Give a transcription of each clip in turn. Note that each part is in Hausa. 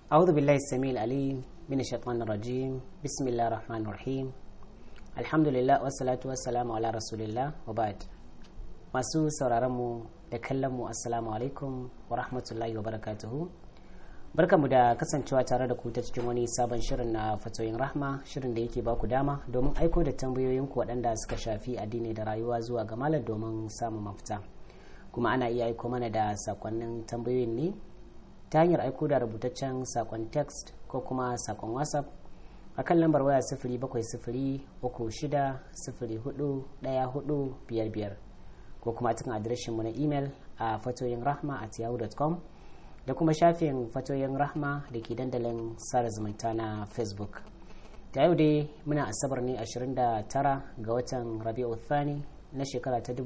أعوذ بالله السميع العليم من الشيطان الرجيم بسم الله الرحمن الرحيم الحمد لله والصلاة والسلام على رسول الله وبعد masu sauraronmu da kallonmu assalamu alaikum wa rahmatullahi wa barakatuhu barkamu da kasancewa tare da ku ta cikin wani sabon shirin na fatoyin rahma shirin da yake baku dama domin aiko da tambayoyinku waɗanda suka shafi addini da rayuwa zuwa ga malam domin samun mafita kuma ana iya aiko mana da sakonnin tambayoyin ne ta hanyar aiko da rubutaccen sakon text ko kuma sakon whatsapp a kan lambar waya sifiri bakwai sifiri uku shida sifiri hudu ɗaya hudu biyar biyar ko kuma cikin adireshinmu na imel a fatoyin rahma at yahoo.com da kuma shafin fatoyin rahma da ke dandalin sada zumunta na facebook ta yau dai muna asabar ne 29 ga watan rabi'u thani na shekara ta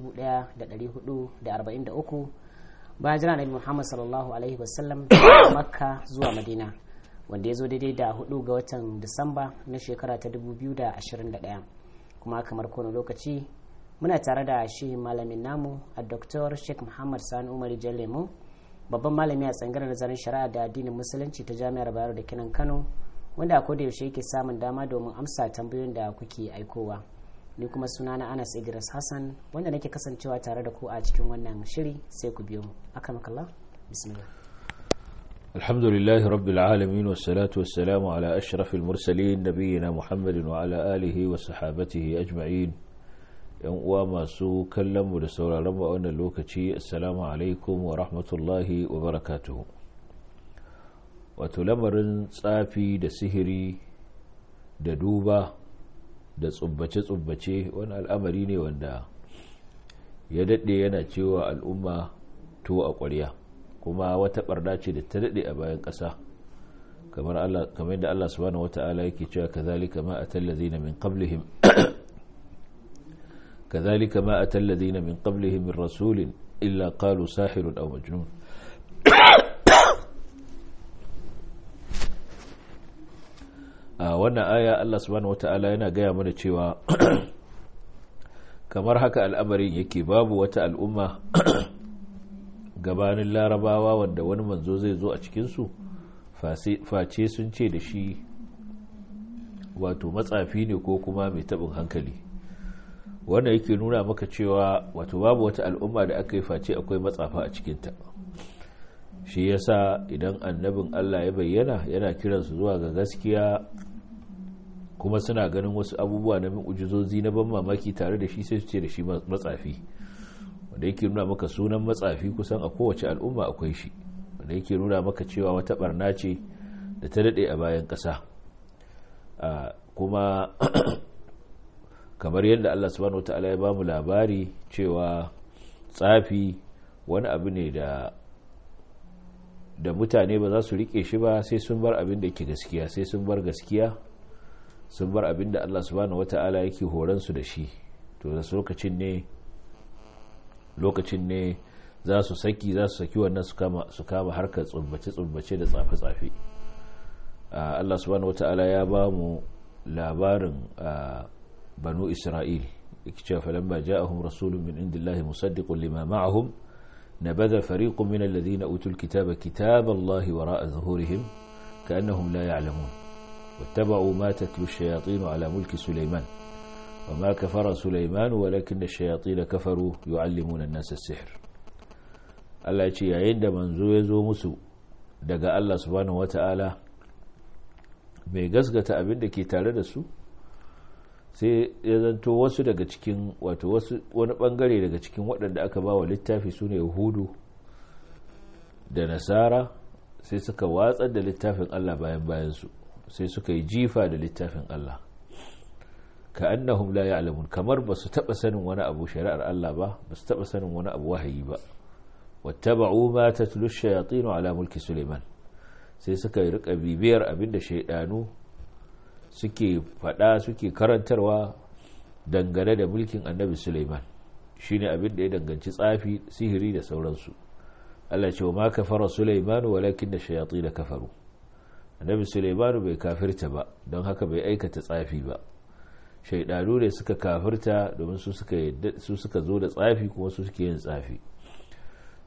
1443 bayan jira nabi muhammad sallallahu alaihi wasallam daga makka zuwa madina wanda ya zo daidai da 4 ga watan disamba na shekara ta 2021 kuma kamar kowane lokaci muna tare da shi malamin namu a dr sheikh muhammad sani umar lemu babban malami a tsangar nazarin shari'a da addinin musulunci ta jami'ar bayero da kinan kano wanda a koda yaushe yake samun dama domin amsa tambayoyin da kuke aikowa ni kuma suna na anas idris hassan wanda nake kasancewa tare da ku a cikin wannan shiri sai ku biyo mu akan kalla bismillah الحمد لله رب العالمين والصلاة والسلام على أشرف المرسلين نبينا محمد وعلى آله وصحابته أجمعين yan uwa masu kallonmu da sauraronmu a wannan lokaci assalamu alaikum wa rahmatullahi wa barakatuhu wato lamarin tsafi da sihiri da duba da tsubbace-tsubbace wani al'amari ne wanda ya daɗe yana cewa al'umma to a ƙwarya kuma wata ɓarna ce da ta daɗe a bayan ƙasa kamar yadda Allah subhanahu wata'ala yake cewa kazalika ma atallazina min qablihim كذلك ما أتى الذين من قبلهم من رسول إلا قالوا ساحر أو مجنون wannan aya Allah subhanahu wata'ala yana gaya mana cewa kamar haka al'amarin yake babu wata al'umma gabanin larabawa wanda wani manzo zai zo a cikinsu face sun ce da shi wato matsafi ne ko kuma mai taɓin hankali wanda yake nuna maka cewa wato babu wata al'umma da aka yi face akwai matsafa a cikinta shi yasa idan annabin Allah ya bayyana yana kiransu zuwa ga gaskiya kuma suna ganin wasu abubuwa na min ujizozi na ban mamaki tare da shi sai su ce da shi matsafi wanda yake nuna maka sunan matsafi kusan a kowace al'umma akwai shi wanda yake nuna maka cewa wata barna ce da ta daɗe a bayan ƙasa kuma kamar yadda Allah subhanahu wata'ala ya bamu labari cewa tsafi wani abu ne da da mutane ba za su rike shi ba sai sun bar abin da yake gaskiya sai sun bar gaskiya sun bar abin da Allah subhanahu wata'ala yake horon su da shi to da lokacin ne lokacin ne za su saki za su saki wannan su kama su kama harkar tsubbace tsubbace da tsafe tsafe Allah subhanahu wata'ala ya bamu labarin بنو إسرائيل اكتشف فلما جاءهم رسول من عند الله مصدق لما معهم نبذ فريق من الذين أوتوا الكتاب كتاب الله وراء ظهورهم كأنهم لا يعلمون واتبعوا ما تتلو الشياطين على ملك سليمان وما كفر سليمان ولكن الشياطين كفروا يعلمون الناس السحر Allah ce yayin da manzo ya zo musu daga Allah subhanahu wata'ala mai gasgata abin da ke tare da su sai ya zanto wasu daga cikin wato wasu wani bangare daga cikin waɗanda aka ba wa littafi su ne yahudu da nasara sai suka watsar da littafin allah bayan bayansu sai suka yi jifa da littafin allah ka annahum la ya'lamun kamar ba su taɓa sanin wani abu shari'ar allah ba ba su taɓa sanin wani abu wahayi ba wattaba'u ma tatlu shayatin ala mulki suleiman sai suka yi rika bibiyar abinda shaidanu suke fada suke karantarwa dangane da mulkin annabi suleiman shine abin da ya danganci tsafi sihiri da sauransu Allah ce wa ma kafara suleimanu walakin da shayatsi da kafaru annabi suleimanu bai kafirta ba don haka bai aikata tsafi ba shaidanu ne suka kafirta domin su suka zo da tsafi kuma su suke yin tsafi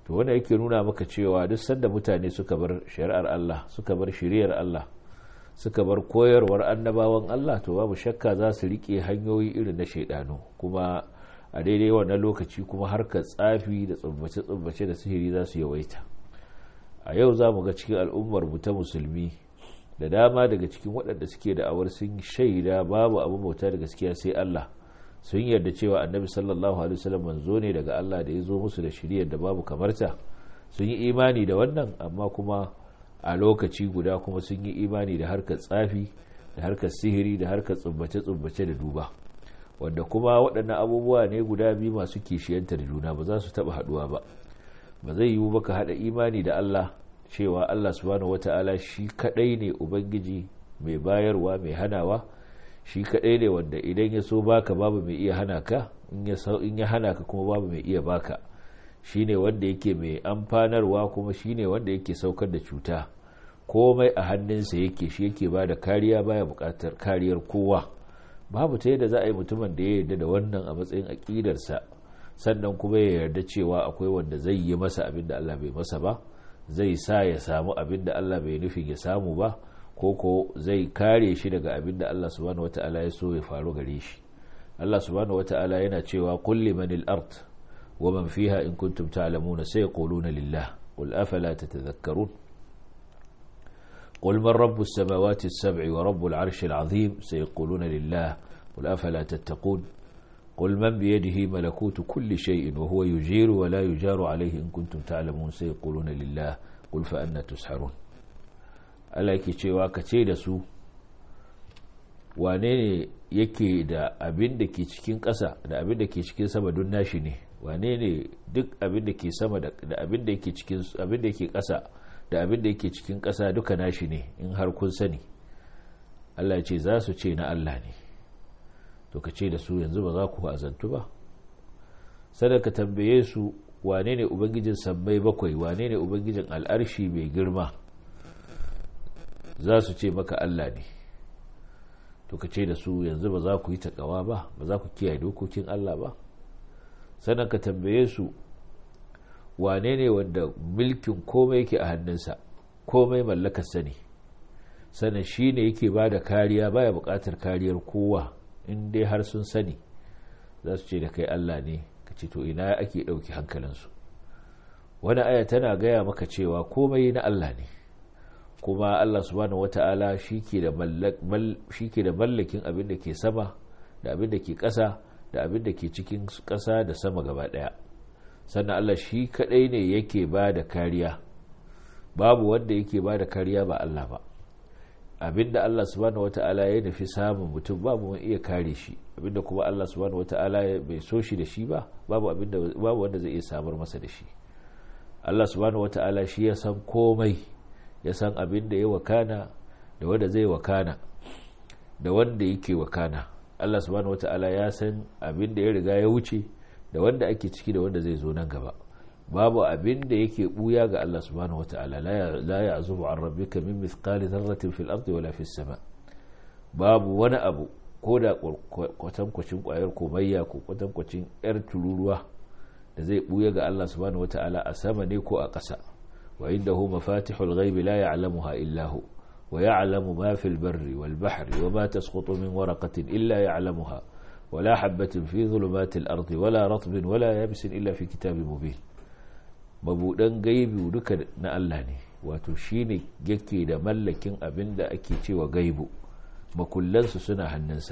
to wanda yake nuna maka cewa duk sanda mutane suka bar shari'ar Allah suka bar shiriyar Allah suka bar koyarwar annabawan Allah to babu shakka za su rike hanyoyi irin na shaidanu kuma a daidai wannan lokaci kuma harkar tsafi da tsubbace-tsubbace da sihiri za su yawaita a yau za mu ga cikin al'ummar mu ta musulmi da dama daga cikin waɗanda suke da awar sun shaida babu abu bauta da gaskiya sai Allah sun yarda cewa annabi sallallahu alaihi wasallam manzo ne daga Allah da ya zo musu da shiriyar da babu kamarta sun yi imani da wannan amma kuma a lokaci guda kuma sun yi imani da harkar tsafi da harkar sihiri da harkar tsubbace-tsubbace da duba wanda kuma waɗannan abubuwa ne guda biyu masu kishiyantar juna ba za su taɓa haɗuwa ba ba zai yiwu baka haɗa imani da Allah cewa Allah subhanahu wata'ala shi kaɗai ne ubangiji mai bayarwa mai hanawa shi kaɗai ne wanda idan ya so baka babu mai iya hana ka in ya hana ka kuma babu mai iya baka shi ne wanda yake mai amfanarwa kuma shi ne wanda yake saukar da cuta komai a hannunsa yake shi yake ba da kariya baya buƙatar kariyar kowa babu ta yadda za a yi mutumin da ya yarda da wannan a matsayin aƙidarsa sannan kuma ya yarda cewa akwai wanda zai yi masa abin da Allah bai masa ba zai sa ya samu abin da Allah bai nufin ya samu ba ko ko zai kare shi daga abin da Allah subhanahu wata'ala ya so ya faru gare shi Allah subhanahu wata'ala yana cewa kulli manil ard wa man fiha in kuntum ta'lamuna sayaquluna lillah qul afala tatadhakkarun قل من رب السماوات السبع ورب العرش العظيم سيقولون لله قل أفلا تتقون قل من بيده ملكوت كل شيء وهو يجير ولا يجار عليه إن كنتم تعلمون سيقولون لله قل فأنا تسحرون Allah yake cewa ka ce da su wane ne yake da abin da ke cikin ƙasa da abin da ke cikin sama don nashi ne wane ne duk abin da ke sama da abin da yake cikin abin da yake ƙasa da abin da yake cikin ƙasa duka nashi ne in har kun sani Allah ce za su ce na Allah ne to ka ce da su yanzu ba za ku azantu ba sada ka tambaye su wane ne ubangijin sammai bakwai wane ne ubangijin al'arshi mai girma za su ce maka Allah ne to ka ce da su yanzu ba za ku yi taƙawa ba ba za ku kiyaye dokokin Allah ba sannan ka tambaye su wane ne wanda milkin komai yake a hannunsa komai mallakarsa ne sannan shi ne yake ba da kariya baya buƙatar kariyar kowa in dai har sun sani za su ce da kai Allah ne ka ce to ina ake ɗauki hankalinsu wani aya tana gaya maka cewa komai na Allah ne kuma Allah subhanahu wata'ala shi ke da mallakin abin da ke sama da abin da ke ƙasa da abin da ke cikin ƙasa da sama gaba ɗaya sannan Allah shi kaɗai ne yake ba da kariya babu wanda yake ba da kariya ba Allah ba abinda Allah subhanahu wata'ala ya nufi samun mutum babu wani iya kare shi abinda kuma Allah subhanahu wata'ala bai so shi da shi ba babu abinda babu wanda zai iya samar masa da shi Allah subhanahu wata'ala shi ya san komai ya san abinda ya wakana da wanda zai wakana da wanda yake wakana Allah subhanahu wata'ala ya san abinda ya riga ya wuce da wanda ake ciki da wanda zai zo nan gaba babu abin da yake buya ga Allah subhanahu wata'ala la ya'zubu an rabbika min mithqali dharratin fil ardi wala fis sama babu wani abu ko da kwatankwacin kwayar komayya ko kwatankwacin yar tururuwa da zai buya ga Allah subhanahu wata'ala a sama ne ko a ƙasa wa indahu mafatihul ghaibi la ya'lamuha illa hu wa ya'lamu ma fil barri wal bahri wa ma tasqutu min waraqatin illa ya'lamuha ولا حبة في ظلمات الأرض ولا رطب ولا يابس إلا في كتاب مبين mabuɗan gaibu duka na Allah ne wato shi ne yake da mallakin abin da ake cewa gaibu makullansu suna hannunsa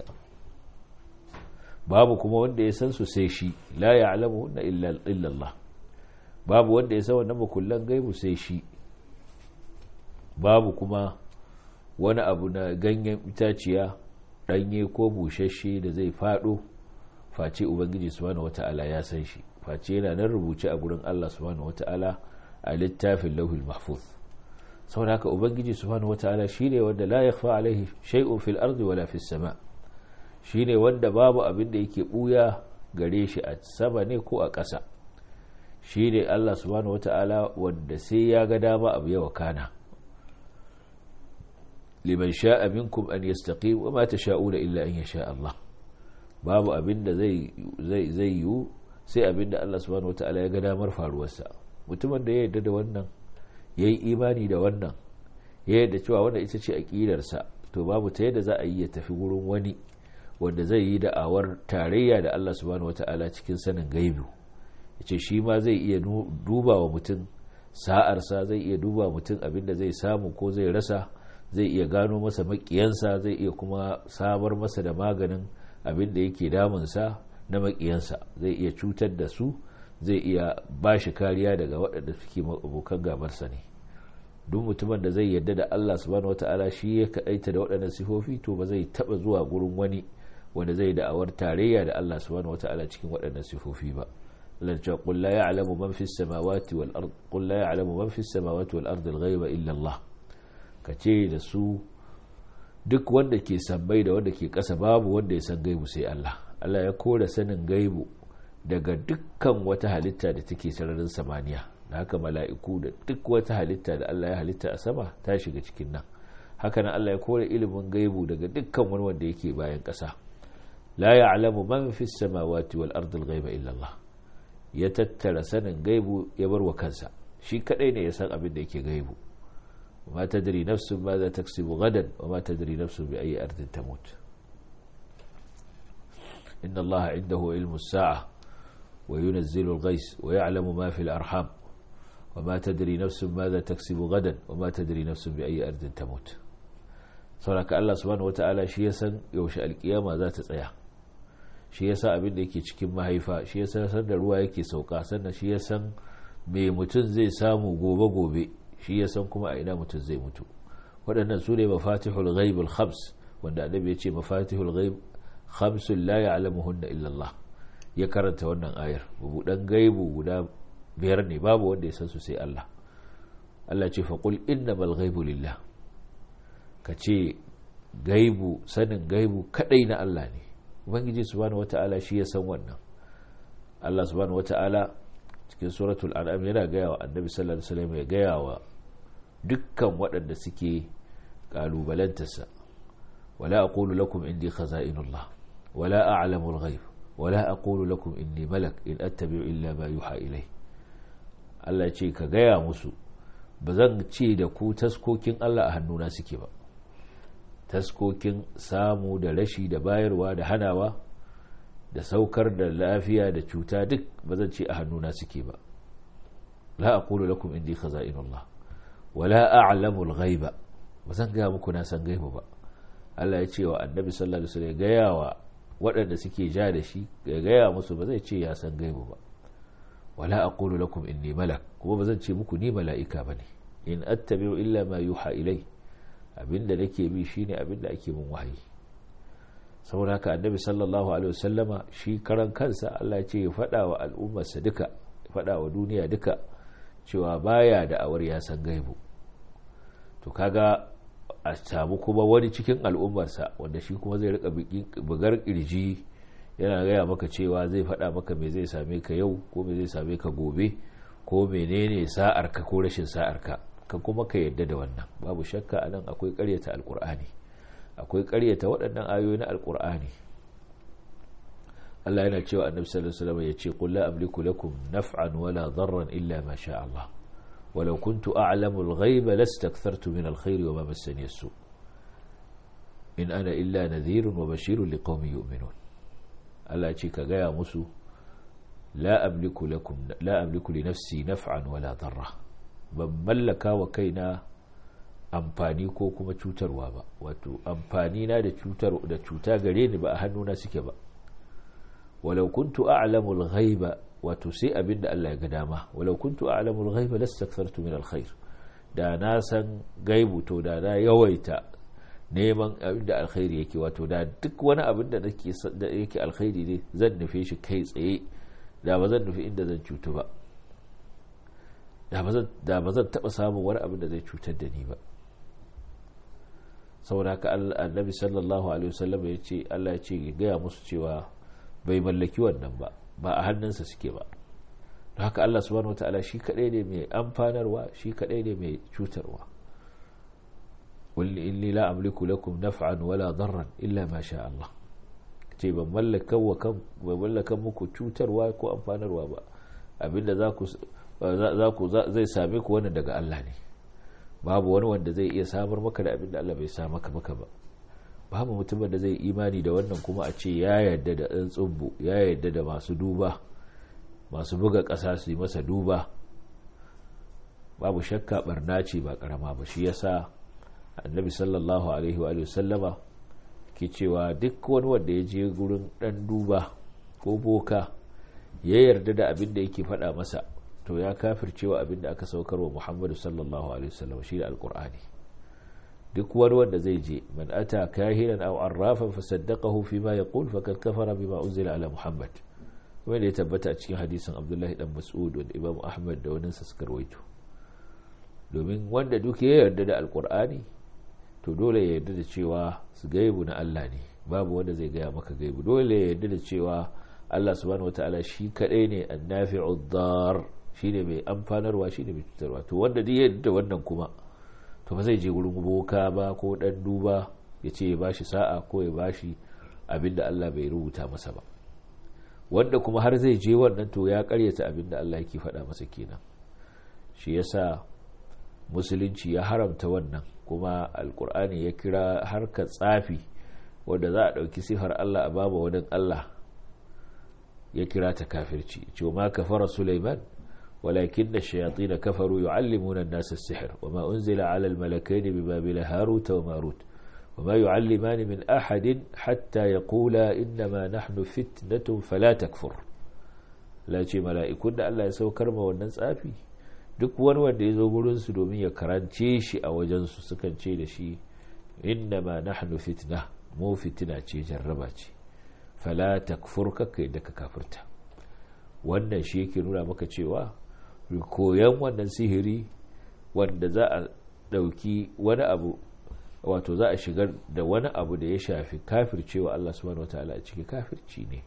babu kuma wanda ya san su sai shi la ya alamu na illallah babu wanda ya san wannan makullan gaibu sai shi babu kuma wani abu na ganyen itaciya ɗanye ko bushashe da zai faɗo face ubangiji subhanahu wata'ala ya san shi face yana nan rubuce a gurin Allah subhanahu wata'ala a littafin lauhul mahfuz saboda haka ubangiji subhanahu wata'ala shine wanda la yakhfa alaihi shay'un fil ardi wala fis sama shine wanda babu abin da yake buya gare shi a sama ne ko a ƙasa shine Allah subhanahu wata'ala wanda sai ya ga dama abu ya wakana liman sha'a minkum an yastaqim wa ma tasha'una illa an yasha Allah babu abin da zai zai zai yiwu sai abin da Allah subhanahu wata'ala ya ga damar faruwarsa mutumin da ya yarda da wannan ya yi imani da wannan ya yarda cewa wanda ita ce aƙidarsa to babu ta yadda za a yi ya tafi wurin wani wanda zai yi da'awar tarayya da Allah subhanahu wata'ala cikin sanin gaibu ya ce shi ma zai iya duba wa mutum sa'arsa zai iya duba mutum abin da zai samu ko zai rasa zai iya gano masa makiyansa zai iya kuma samar masa da maganin abin da yake damunsa na makiyansa zai iya cutar da su zai iya ba shi kariya daga waɗanda suke abokan gabarsa ne duk mutumin da zai yarda da Allah subhanahu wata'ala shi ya kaɗaita da waɗannan sifofi to ba zai taɓa zuwa gurin wani wanda zai da'awar tarayya da Allah subhanahu wata'ala cikin waɗannan sifofi ba lancewa qul la ya'lamu man fis samawati wal ard qul la ya'lamu man fis samawati wal ard al ghaiba illa Allah kace da su duk wanda ke sabbai da wanda ke ƙasa babu wanda ya san gaibu sai Allah Allah ya kora sanin gaibu daga dukkan wata halitta da take sararin samaniya da haka mala'iku da duk wata halitta da Allah ya halitta a sama ta shiga cikin nan haka nan Allah ya kore ilimin gaibu daga dukkan wani wanda yake bayan ƙasa la ya'lamu man fi samawati wal ardi al ghaiba illa Allah ya tattara sanin gaibu ya bar wa kansa shi kadai ne ya san abin da yake gaibu ma tadri nafsun ma za taksibu gadan wa ma tadri nafsun bi ayi ardin tamut inna Allah indahu ilmu sa'a wa yunazzilu al-ghais wa ya'lamu ma fi al-arham وما تدري نفس ماذا تكسب غدا وما تدري نفس بأي أرض تموت sauraka Allah subhanahu wata'ala shi ya san yaushe alkiyama za ta tsaya shi ya san abin da yake cikin mahaifa shi ya san da ruwa yake sauka sannan shi ya san me mutum zai samu gobe-gobe shi ya san kuma a ina mutum zai mutu waɗannan su ne mafatihul ghaib al-khams wanda annabi ya ce mafatihul ghaib khamsun la ya'lamuhunna illa Allah ya karanta wannan ayar bubudan gaibu guda biyar ne babu wanda ya san su sai Allah Allah ce faƙul innamal ghaibu lillah ka ce gaibu sanin gaibu kadai na Allah ne ubangiji subhanahu wata'ala shi ya san wannan Allah subhanahu wata'ala cikin suratul an'am yana gaya wa annabi sallallahu alaihi wasallam ya gaya wa dukkan waɗanda suke kalubalantarsa wala aqulu lakum indi khaza'inullah wala a'lamu al-ghaib wala aqulu lakum inni malak in attabi'u illa ma yuha ilayhi Allah ce ka gaya musu ba zan ce da ku taskokin Allah a hannuna suke ba taskokin samu da rashi da bayarwa da hanawa da saukar da lafiya da cuta duk ba zan ce a hannuna suke ba la aqulu lakum indi khaza'inullah wala a'lamu al-ghaiba ba zan gaya muku na san gaiba ba Allah ya ce wa annabi sallallahu alaihi wasallam gaya wa waɗanda suke ja da shi ya gaya musu ba zai ce ya san gaiba ba wala aqulu lakum inni malak kuma bazan ce muku ni mala'ika bane in attabi'u illa ma yuha ilai abinda nake bi shine abinda ake mun wahayi saboda haka annabi sallallahu alaihi wasallama shi karan kansa Allah ya ce ya fada wa al'ummarsa duka ya fada wa duniya duka cewa baya da awar ya san gaibu to kaga a samu kuma wani cikin al'ummarsa wanda shi kuma zai rika bugar kirji yana gaya maka cewa zai faɗa maka me zai same ka yau ko me zai same ka gobe ko menene sa'arka ko rashin sa'arka ka kuma ka yadda da wannan babu shakka a nan akwai ƙaryata alƙur'ani akwai ƙaryata waɗannan ayoyi na alƙur'ani Allah yana cewa annabi sallallahu alaihi wasallam ya ce qul la amliku lakum naf'an wala darran illa ma sha Allah ولو كنت أعلم الغيب لاستكثرت من الخير وما مسني السوء إن أنا إلا نذير وبشير لقوم يؤمنون Allah ce ka gaya musu la amliku lakum la amliku li nafsi naf'an wala darra ban mallaka wa kaina amfani ko kuma cutarwa ba wato amfani na da cutar da cuta gare ni ba a hannuna suke ba walau kuntu a'lamu al-ghaiba wato sai abinda Allah ya ga dama walau kuntu a'lamu al-ghaiba lastakthartu min al-khair da na san gaibu to da na yawaita neman abin da alkhairi yake wato da duk wani abin da yake alkhairi ne zan nufe shi kai tsaye da ba zan nufi inda zan cutu ba da ba zan taba samun wani abin da zai cutar da ni ba saboda haka annabi sallallahu alaihi wasallam ya ce Allah ya ce ya gaya musu cewa bai mallaki wannan ba ba a hannunsa suke ba don haka Allah subhanahu wataala shi kadai ne mai amfanarwa shi kadai ne mai cutarwa قل إني لا أملك لكم نفعا ولا ضرا إلا ما شاء الله ce ban mallaka wa kan ban mallaka muku cutarwa ko amfanarwa ba abinda za ku za ku zai same ku wannan daga Allah ne babu wani wanda zai iya samar maka da abin da Allah bai sa maka maka ba babu mutumin da zai imani da wannan kuma a ce ya yarda da ɗan tsubbu ya yarda da masu duba masu buga ƙasa su yi masa duba babu shakka barna ce ba karama ba shi yasa annabi sallallahu alaihi wa sallama ke cewa duk wani wanda ya je gurin ɗan duba ko boka ya yarda da abin da yake faɗa masa to ya kafircewa abin da aka saukar wa muhammadu sallallahu alaihi wasallam shi da alkur'ani duk wani wanda zai je man ata kahinan aw arrafan fa saddaqahu fi ma yaqul faqad kafara bima unzila ala muhammad wanda ya tabbata a cikin hadisin abdullahi dan mas'ud wanda imam ahmad da wani sa suka rawaito domin wanda duk ya yarda da alkur'ani to dole ya yarda da cewa su gaibu na Allah ne babu wanda zai gaya maka gaibu dole ya yarda da cewa Allah subhanahu wataala shi kadai ne annafi'ud dar shine mai amfanarwa shine mai cutarwa to wanda duk ya yarda da wannan kuma to ba zai je wurin boka ba ko dan duba ya ce ya bashi sa'a ko ya bashi abinda Allah bai rubuta masa ba wanda kuma har zai je wannan to ya karyata abinda Allah yake faɗa masa kenan shi yasa musulunci ya haramta wannan kuma alkur'ani ya kira harkar tsafi wadda za a ɗauki sifar Allah a baba wani Allah ya kira ta kafirci ce ma kafara Sulaiman walakin da shayatsi da kafaru yu'allimuna an-nasa as-sihr wa ma unzila 'ala al-malakaini bi babila harut wa marut wa ma yu'allimani min ahadin hatta yaqula innama nahnu fitnatun fala takfur la ce mala'ikun da Allah ya saukar ma wannan tsafi duk wani wanda ya zo gurinsu domin ya karance shi a wajensu sukan ce da shi inna ma nahnu fitna mu fitina ce jarraba ce fala takfur kakka da ka kafirta wannan shi yake nuna maka cewa koyan wannan sihiri wanda za a ɗauki wani abu wato za a shigar da wani abu da ya shafi kafircewa Allah subhanahu wataala a cikin kafirci ne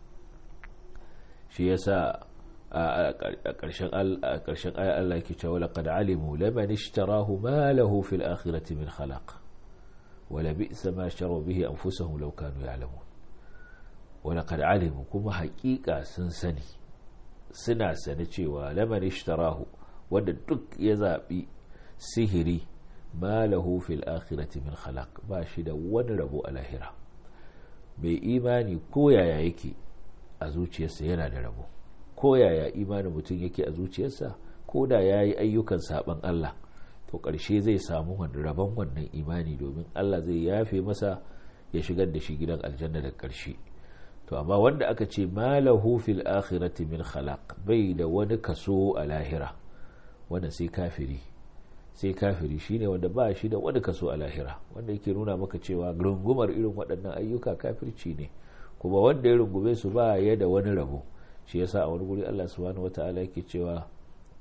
shi yasa a ƙarshen aya Allah ke cewa laqad alimu laman ishtarahu ma lahu fil akhirati min khalaq wala bi'sa ma sharu bihi anfusahum law kanu ya'lamun wa laqad alimu kuma haƙiƙa sun sani suna sani cewa laman ishtarahu wanda duk ya zabi sihiri ma lahu fil akhirati min khalaq ba shi da wani rabo a lahira bai imani ko yaya yake a zuciyarsa yana da rabo ko yaya imanin mutum yake a zuciyarsa ko da ya yi ayyukan saban Allah to ƙarshe zai samu rabon wannan imani domin Allah zai yafe masa ya shigar da shi gidan aljanna da ƙarshe to amma wanda aka ce malahu fil akhirati min khalaq bai da wani kaso a lahira wanda sai kafiri sai kafiri shine wanda ba shi da wani kaso a lahira wanda yake nuna maka cewa rungumar irin waɗannan ayyuka kafirci ne kuma wanda ya rungume su ba ya da wani rabo shi yasa a wani guri Allah subhanahu wata'ala yake cewa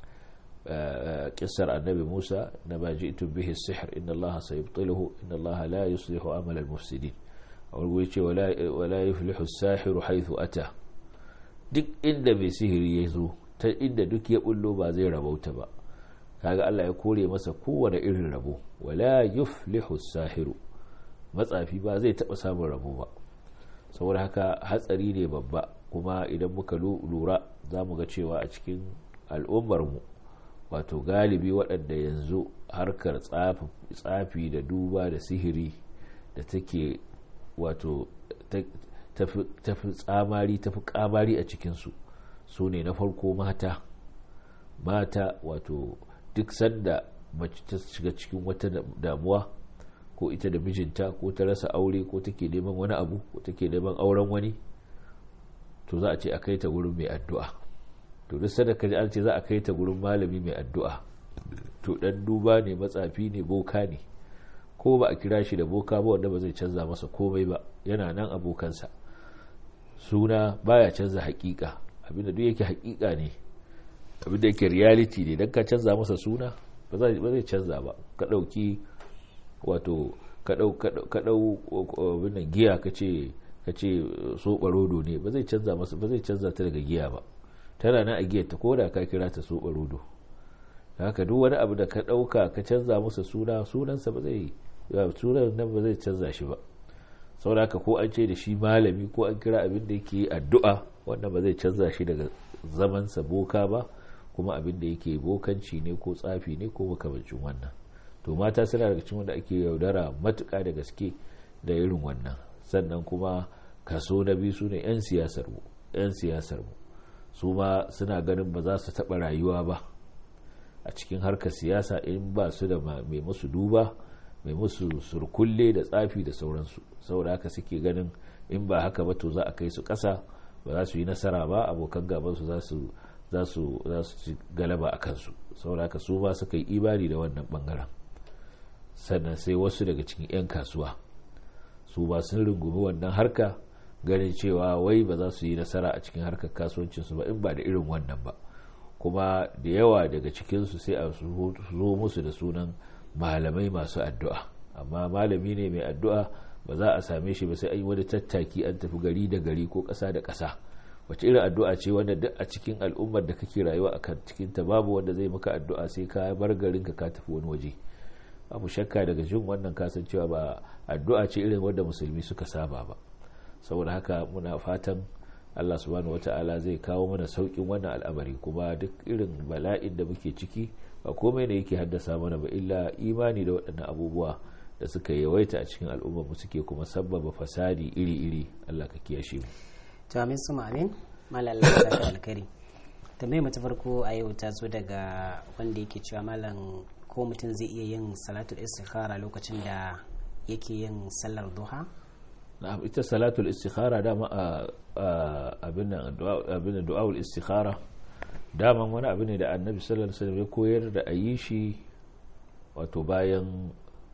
kissar annabi Musa na ba ji'tu bihi sihr inna Allah sayubtiluhu inna Allah la yuslihu amal al-mufsidin a wani guri ce wala yuflihu as-sahiru haythu ata duk inda mai sihiri ya zo ta inda duk ya bullo ba zai rabauta ba kaga Allah ya kore masa kowane irin rabo wala yuflihu as-sahiru matsafi ba zai taba samun rabo ba saboda haka hatsari ne babba kuma idan muka lura za mu ga cewa a cikin al'ummarmu wato galibi waɗanda yanzu harkar tsafi da duba da sihiri da take wato tafi tsamari tafi kamari a cikinsu su ne na farko mata mata wato duk sanda mace ta shiga cikin wata damuwa ko ita da mijinta ko ta rasa aure ko take neman wani abu ko take neman auren wani to za a ce a kai ta gurin mai addu'a to duk sadaka an ce za a kai ta gurin malami mai addu'a to dan duba ne matsafi ne boka ne ko ba a kira shi da boka ba wanda ba zai canza masa komai ba yana nan abokansa suna baya canza hakika abinda duk yake hakika ne abinda yake reality ne dan ka canza masa suna ba zai canza ba ka dauki wato ka dau abin giya ka ce ka ce soɓa rodo ne ba zai canza masa ba zai canza ta daga giya ba tana na a giyar ta koda ka kira ta soɓa rodo haka duk wani abu da ka ɗauka ka canza masa suna sunansa ba zai sunan nan ba zai canza shi ba saboda haka ko an ce da shi malami ko an kira abin da yake addu'a wannan ba zai canza shi daga zamansa boka ba kuma abin da yake bokanci ne ko tsafi ne ko makamancin wannan to mata suna daga cikin wanda ake yaudara matuƙa da gaske da irin wannan sannan kuma kaso na biyu su ne 'yan siyasar mu 'yan siyasar mu su ma suna ganin ba za su taɓa rayuwa ba a cikin harkar siyasa in ba su da mai musu duba mai musu surkulle da tsafi da sauransu saboda haka suke ganin in ba haka ba to za a kai su ƙasa ba za su yi nasara ba abokan gabansu za su za su ci galaba a kansu saboda haka su ba suka yi imani da wannan bangaren sannan sai wasu daga cikin 'yan kasuwa su ba sun rungumi wannan harka ganin cewa wai ba za su yi nasara a cikin harkar kasuwancinsu ba in ba da irin wannan ba kuma da yawa daga cikinsu sai a zo musu da sunan malamai masu addu'a amma malami ne mai addu'a ba za a same shi ba sai an yi wani tattaki an tafi gari da gari ko ƙasa da ƙasa wace irin addu'a ce wanda duk a cikin al'ummar da kake rayuwa a kan cikin ta babu wanda zai maka addu'a sai ka bar garin ka ka tafi wani waje abu shakka daga jin wannan kasancewa ba addu'a ce irin wanda musulmi suka saba ba saboda haka muna fatan Allah subhanahu wata'ala zai kawo mana saukin wannan al'amari kuma duk irin bala'in da muke ciki ba komai ne yake haddasa mana ba illa imani da waɗannan abubuwa da suka yawaita a cikin al'ummar mu suke kuma sabbaba fasadi iri-iri Allah ka kiyashe mu to amin su amin malam Allah ta alkari tambayar mu ta farko a yau ta zo daga wanda yake cewa malam ko mutum zai iya yin salatul istikhara lokacin da yake yin sallar duha na'am ita salatul istikhara dama abin abin du'aul istikhara daman wani abu ne da annabi sallallahu alaihi wasallam ya koyar da ayi shi wato bayan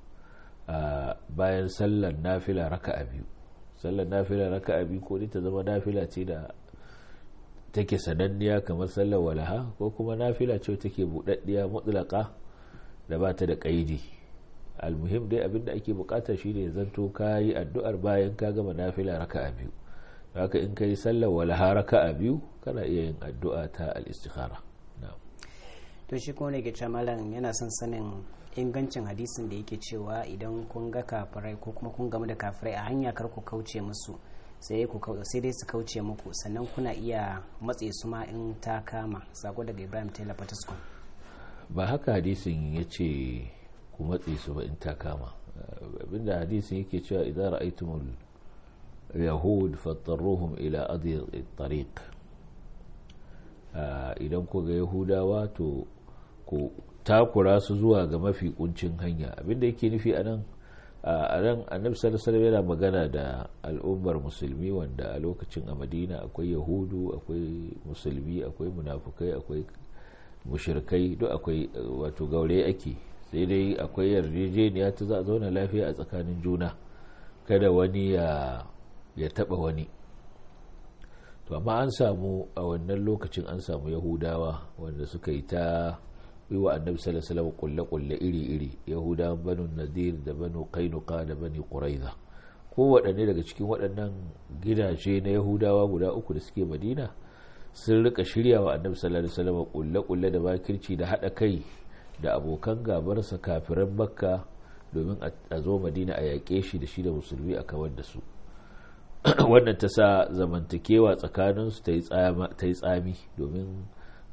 bayan sallar nafila raka'a biyu sallar nafila raka'a biyu ko ta zama nafila ce da take sananniya kamar sallar walaha ko kuma nafila ce take buɗaɗɗiya mutlaka da ba ta da ƙaidi almuhim dai abinda ake bukata shine zanto ka yi addu'ar bayan ka gama nafila raka'a biyu haka in ka yi sallar walaha raka'a biyu kana iya yin addu'a ta al-istikhara to shi kuma ne ke malam yana son sanin ingancin hadisin da yake cewa idan kun ga kafirai ko kuma kun gamu da kafirai a hanya kar ku kauce musu sai dai su kauce muku sannan kuna iya matse su ma in ta kama sako daga ibrahim taylor fataskun ba haka hadisin ya ce ku matse su ba in ta kama abinda hadisin yake cewa idan ra'aitumul yahud fattarruhum ila adiyar tariq idan ku ga yahudawa to ku takura su zuwa ga mafi kuncin hanya abinda yake nufi a nan a nan annabi sallallahu yana magana da al'ummar musulmi wanda a lokacin a madina akwai yahudu akwai musulmi akwai munafukai akwai mushirkai duk akwai wato gaure ake sai dai akwai yarjejeniya ta za a zauna lafiya a tsakanin juna kada wani ya ya taba wani to amma an samu a wannan lokacin an samu yahudawa wanda suka yi ta yi wa annabi sallallahu alaihi wasallam kulle-kulle iri-iri yahudawan banu nadir da banu kainuka da bani quraiza ko waɗanne daga cikin waɗannan gidaje na yahudawa guda uku da suke madina sun rika shirya wa annabi sallallahu alaihi wasallam kulle-kulle da bakirci da haɗa kai da abokan gabarsa kafiran makka domin a zo madina a yaƙe shi da shi da musulmi a kawar da su wannan ta sa zamantakewa tsakaninsu ta yi tsami domin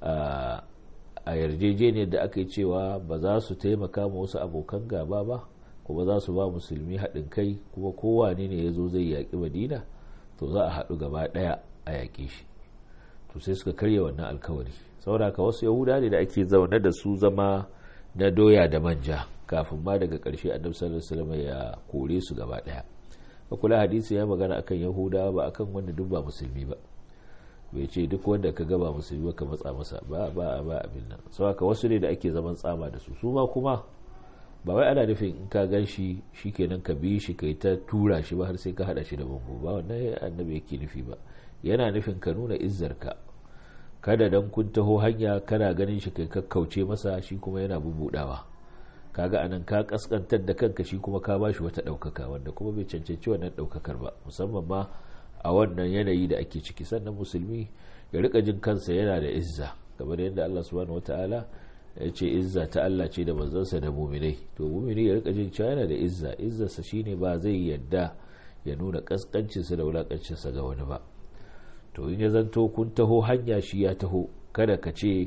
a yarjejeniyar da aka yi cewa ba za su taimaka ma wasu abokan gaba ba kuma za su ba musulmi haɗin kai kuma kowane ne ya zo zai yaƙi madina to za a haɗu gaba ɗaya a yaƙe shi to sai suka karya wannan alkawari sauraka wasu yahuda ne da ake zaune da su zama na doya da manja kafin ma daga ƙarshe annabi sallallahu alaihi wasallam ya kore su gaba ɗaya kula hadisi ya magana akan yahudawa ba akan wanda duk ba musulmi ba bai ce duk wanda ka gaba musulmi ba ka matsa masa ba ba ba abin nan sau haka wasu ne da ake zaman tsama da su su ma kuma ba wai ana nufin in ka gan shi shikenan ka bi shi kai ta tura shi ba har sai ka hada shi da bango ba wannan annabi yake nufi ba yana nufin ka nuna izzarka kada dan kun taho hanya kana ganin shi kai kakkauce masa shi kuma yana bubudawa kaga anan ka kaskantar da kanka shi kuma ka bashi wata daukaka wanda kuma bai cancanci wannan daukakar ba musamman ma a wannan yanayi da ake ciki sannan musulmi ya rika jin kansa yana da izza kamar yadda Allah subhanahu wataala ya ce izza ta Allah ce da manzansa da muminai to mumini ya rika jin cewa yana da izza izzarsa shine ba zai yadda ya nuna kaskancinsa da wulakancinsa ga wani ba to in ya zanto kun taho hanya shi ya taho kada ka ce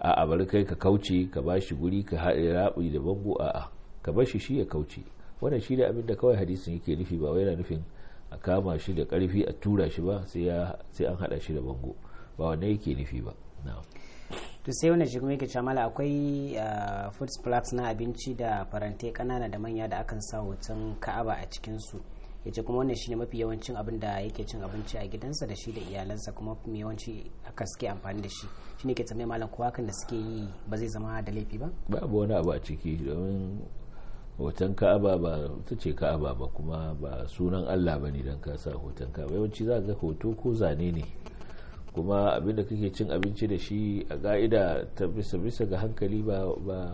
a bari kai ka kauce ka ba shi guri ka haɗe raɓi da bango a'a ka bar shi shi ya kauce wannan shi ne abin da kawai hadisin yake nufi ba wai yana nufin a kama shi da ƙarfi a tura shi ba sai an haɗa shi da bango ba wannan yake nufi ba to sai wani shigun yake camala akwai food plugs na abinci da farantai kanana da manya da akan sa hoton ka'aba a cikinsu ya ce kuma wannan shine mafi yawancin abin da yake cin abinci a gidansa da shi da iyalansa kuma mafi yawanci aka suke amfani da shi shine ke tsamai malam ko hakan da suke yi ba zai zama da laifi ba babu wani abu a ciki domin hoton ka'aba ba ta ce ka'aba ba kuma ba sunan allah ba ne don ka sa hoton ka'aba yawanci za ga hoto ko zane ne kuma abinda kake cin abinci da shi a ga'ida ta bisa bisa ga hankali ba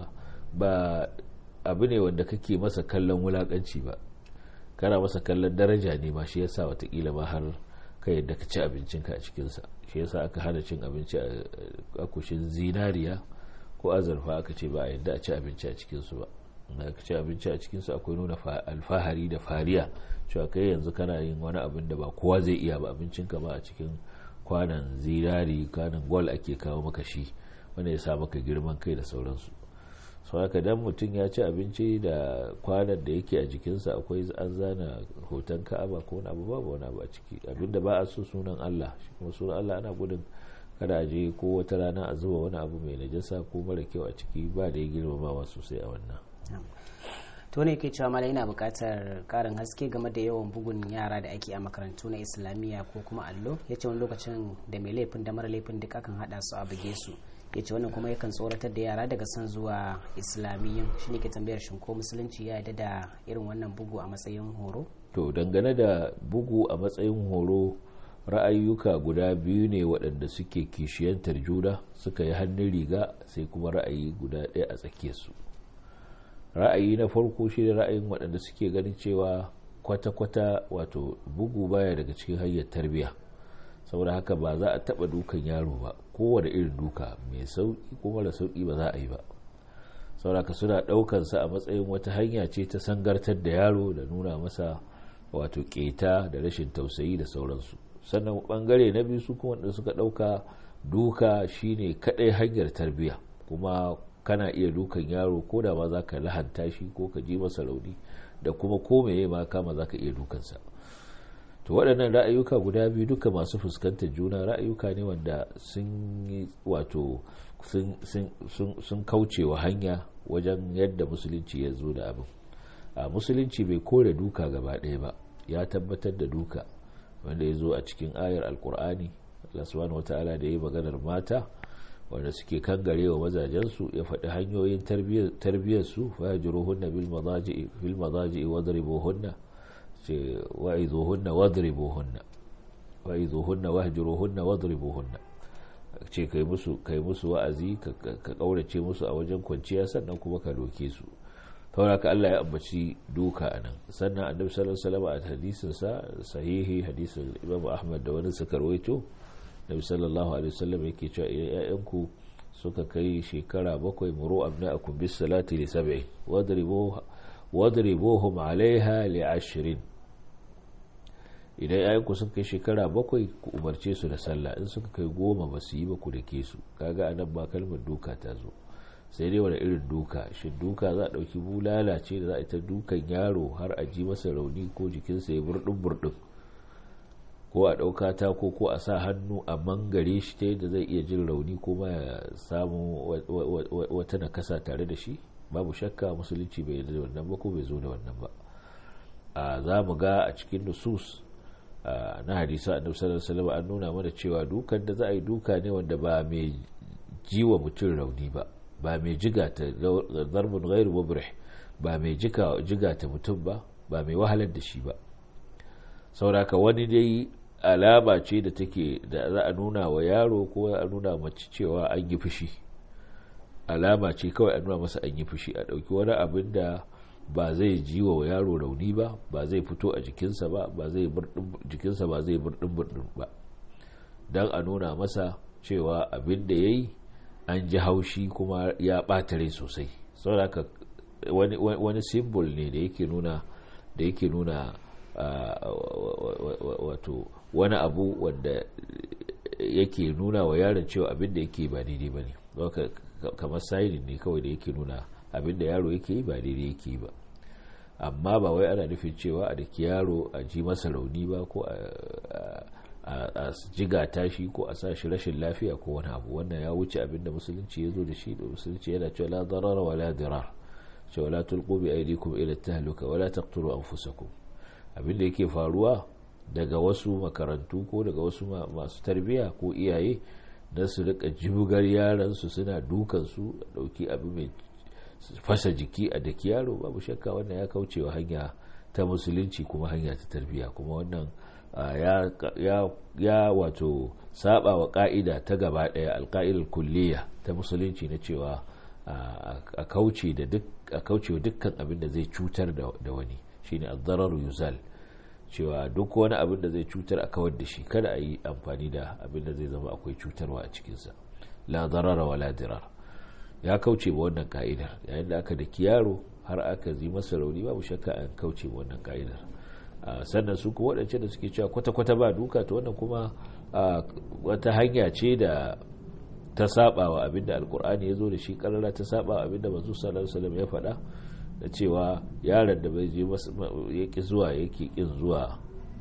ba abu ne wanda kake masa kallon wulakanci ba kana masa kallon daraja ne ma shi yasa watakila ma har ka yadda ka ci abincinka a cikinsa shi yasa aka hana cin abinci a kushin zinariya ko azurfa aka ce ba a yadda a ci abinci a cikinsu ba na ka ci abinci a cikinsu akwai nuna alfahari da fariya cewa kai yanzu kana yin wani abin da ba kowa zai iya ba abincinka ba a cikin kwanan zinari kwanan gwal ake kawo maka shi wanda ya sa maka girman kai da sauransu sau haka dan mutum ya ci abinci da kwanan da yake a jikinsa akwai an zana hoton ka'aba ko wani abu babu wani abu a ciki abinda ba a so sunan allah shi kuma sunan allah ana gudun kada a je ko wata rana a zuba wani abu mai najasa ko mara kyau a ciki ba da ya girmamawa sosai a wannan to ne ke cewa mala ina buƙatar ƙarin haske game da yawan bugun yara da ake a makarantu na islamiyya ko kuma allo ya ce wani lokacin da mai laifin da mara laifin duk akan haɗa su a buge su ya ce wannan kuma yakan tsoratar da yara daga son zuwa islamiyyan shi ne ke tambayar shin ko musulunci ya yarda da irin wannan bugu a matsayin horo to dangane da bugu a matsayin horo ra'ayyuka guda biyu ne waɗanda suke kishiyantar juna suka yi hannun riga sai kuma ra'ayi guda ɗaya a tsakiyarsu ra'ayi na farko shi da ra'ayin waɗanda suke ganin cewa kwata-kwata wato bugu baya daga cikin hanyar tarbiyya saboda haka ba za a taɓa dukan yaro ba kowane irin duka mai sauƙi ko mara sauƙi ba za a yi ba saboda haka suna ɗaukansa a matsayin wata hanya ce ta sangartar da yaro da nuna masa wato keta da rashin tausayi da sauransu sannan bangare na biyu su kuma wanda suka ɗauka duka shine kaɗai hanyar tarbiyya kuma kana iya dukan yaro ko da ma za ka lahanta shi ko ka ji masa rauni da kuma ko meye ma kama za ka iya dukansa to waɗannan ra'ayuka guda biyu duka masu fuskantar juna ra'ayuka ne wanda sun yi wato sun kaucewa hanya wajen yadda musulunci ya zo da abin a musulunci bai kore duka gaba ɗaya ba ya tabbatar da duka wanda ya zo a cikin ayar alkur'ani Allah subhanahu wata'ala da ya yi maganar mata wanda suke kangare wa mazajensu ya faɗi hanyoyin tarbiyyarsu fa yajuruhunna bil madaji'i fil madaji'i wadribuhunna ce wa idhuhunna wadribuhunna wa idhuhunna wahjuruhunna wadribuhunna ce kai musu kai musu wa'azi ka kaurace musu a wajen kwanciya sannan kuma ka doke su ka Allah ya ambaci duka anan sannan annabi sallallahu alaihi wasallam a hadisin sa sahihi hadisin Imam Ahmad da wani suka rawaito nabi sallallahu alaihi wasallam yake cewa ƴaƴanku suka kai shekara bakwai muru abna'akum bis salati li sab'i wadribu wadribuhum 'alayha li 'ashrin idan ƴaƴanku sun kai shekara bakwai ku umarce su da sallah in suka kai goma ba su yi ba ku dake su kaga anan ba kalmar duka ta zo sai dai wani irin duka shi duka za a ɗauki bulala ce da za a ita dukan yaro har a ji masa rauni ko jikinsa ya burɗin burɗin ko a ɗauka ta ko ko a sa hannu a mangare shi ta yadda zai iya jin rauni ko ma ya samu wata nakasa tare da shi babu shakka musulunci bai yarda da wannan ba ko bai zo da wannan ba a za mu ga a cikin nusus na hadisa annabi sallallahu alaihi wasallam an nuna mana cewa dukan da za a yi duka ne wanda ba mai jiwa mutum rauni ba ba mai jiga ta zarbin gairu mubrih ba mai jiga ta mutum ba ba mai wahalar da shi ba sauraka wani dai alama ce da take da za a nuna wa yaro ko a nuna mace cewa an yi fushi alama ce kawai a nuna masa an yi fushi a ɗauki wani abin da ba zai ji wa yaro rauni ba ba zai fito a jikinsa ba ba zai jikinsa ba zai burɗin burɗin ba don a nuna masa cewa abin da ya yi an ji haushi kuma ya ɓata rai sosai saboda wani, wani simbol ne da yake nuna da yake nuna wato wani abu wanda yake nuna wa yaron cewa abin da yake ba daidai ba ne kamar sainin ne kawai da yake nuna abinda yaro yake yi ba daidai yake yi ba amma ba wai ana nufin cewa a daki yaro a ji masa rauni ba ko a jiga tashi ko a sa shi rashin lafiya ko wani abu wannan ya wuce abinda musulunci ya zo da shi da musulunci yana cewa la darara wa la dirar cewa la tulqu bi aydikum ila tahluka wa la taqtulu anfusakum abinda yake faruwa daga wasu makarantu ko daga wasu masu tarbiya ko iyaye na su rika jibugar yaran su suna dukan su dauki abu mai fasa jiki a daki yaro babu shakka wannan ya kaucewa hanya ta musulunci kuma hanya ta tarbiya kuma wannan ya wato saba wa ka'ida ta gaba daya alka'idar kulliya ta musulunci na cewa a kauce wa dukkan abin da zai cutar da wani shine ad-darar yuzal cewa duk wani abin da zai cutar a kawar da shi kada a yi amfani da abin da zai zama akwai cutarwa a cikinsa la darara wa la dirar ya kauce ba wannan ka'idar yayin da aka daki yaro har aka zi masa rauni babu shakka an kauce ba wannan ka'idar sannan su kuma waɗance da suke cewa kwata-kwata ba duka ta wannan kuma wata hanya ce da ta saba wa abin da alkur'ani ya zo da shi karara ta saba wa abin da manzo sallallahu alaihi ya faɗa da cewa yaron da bai je yake zuwa yake kin zuwa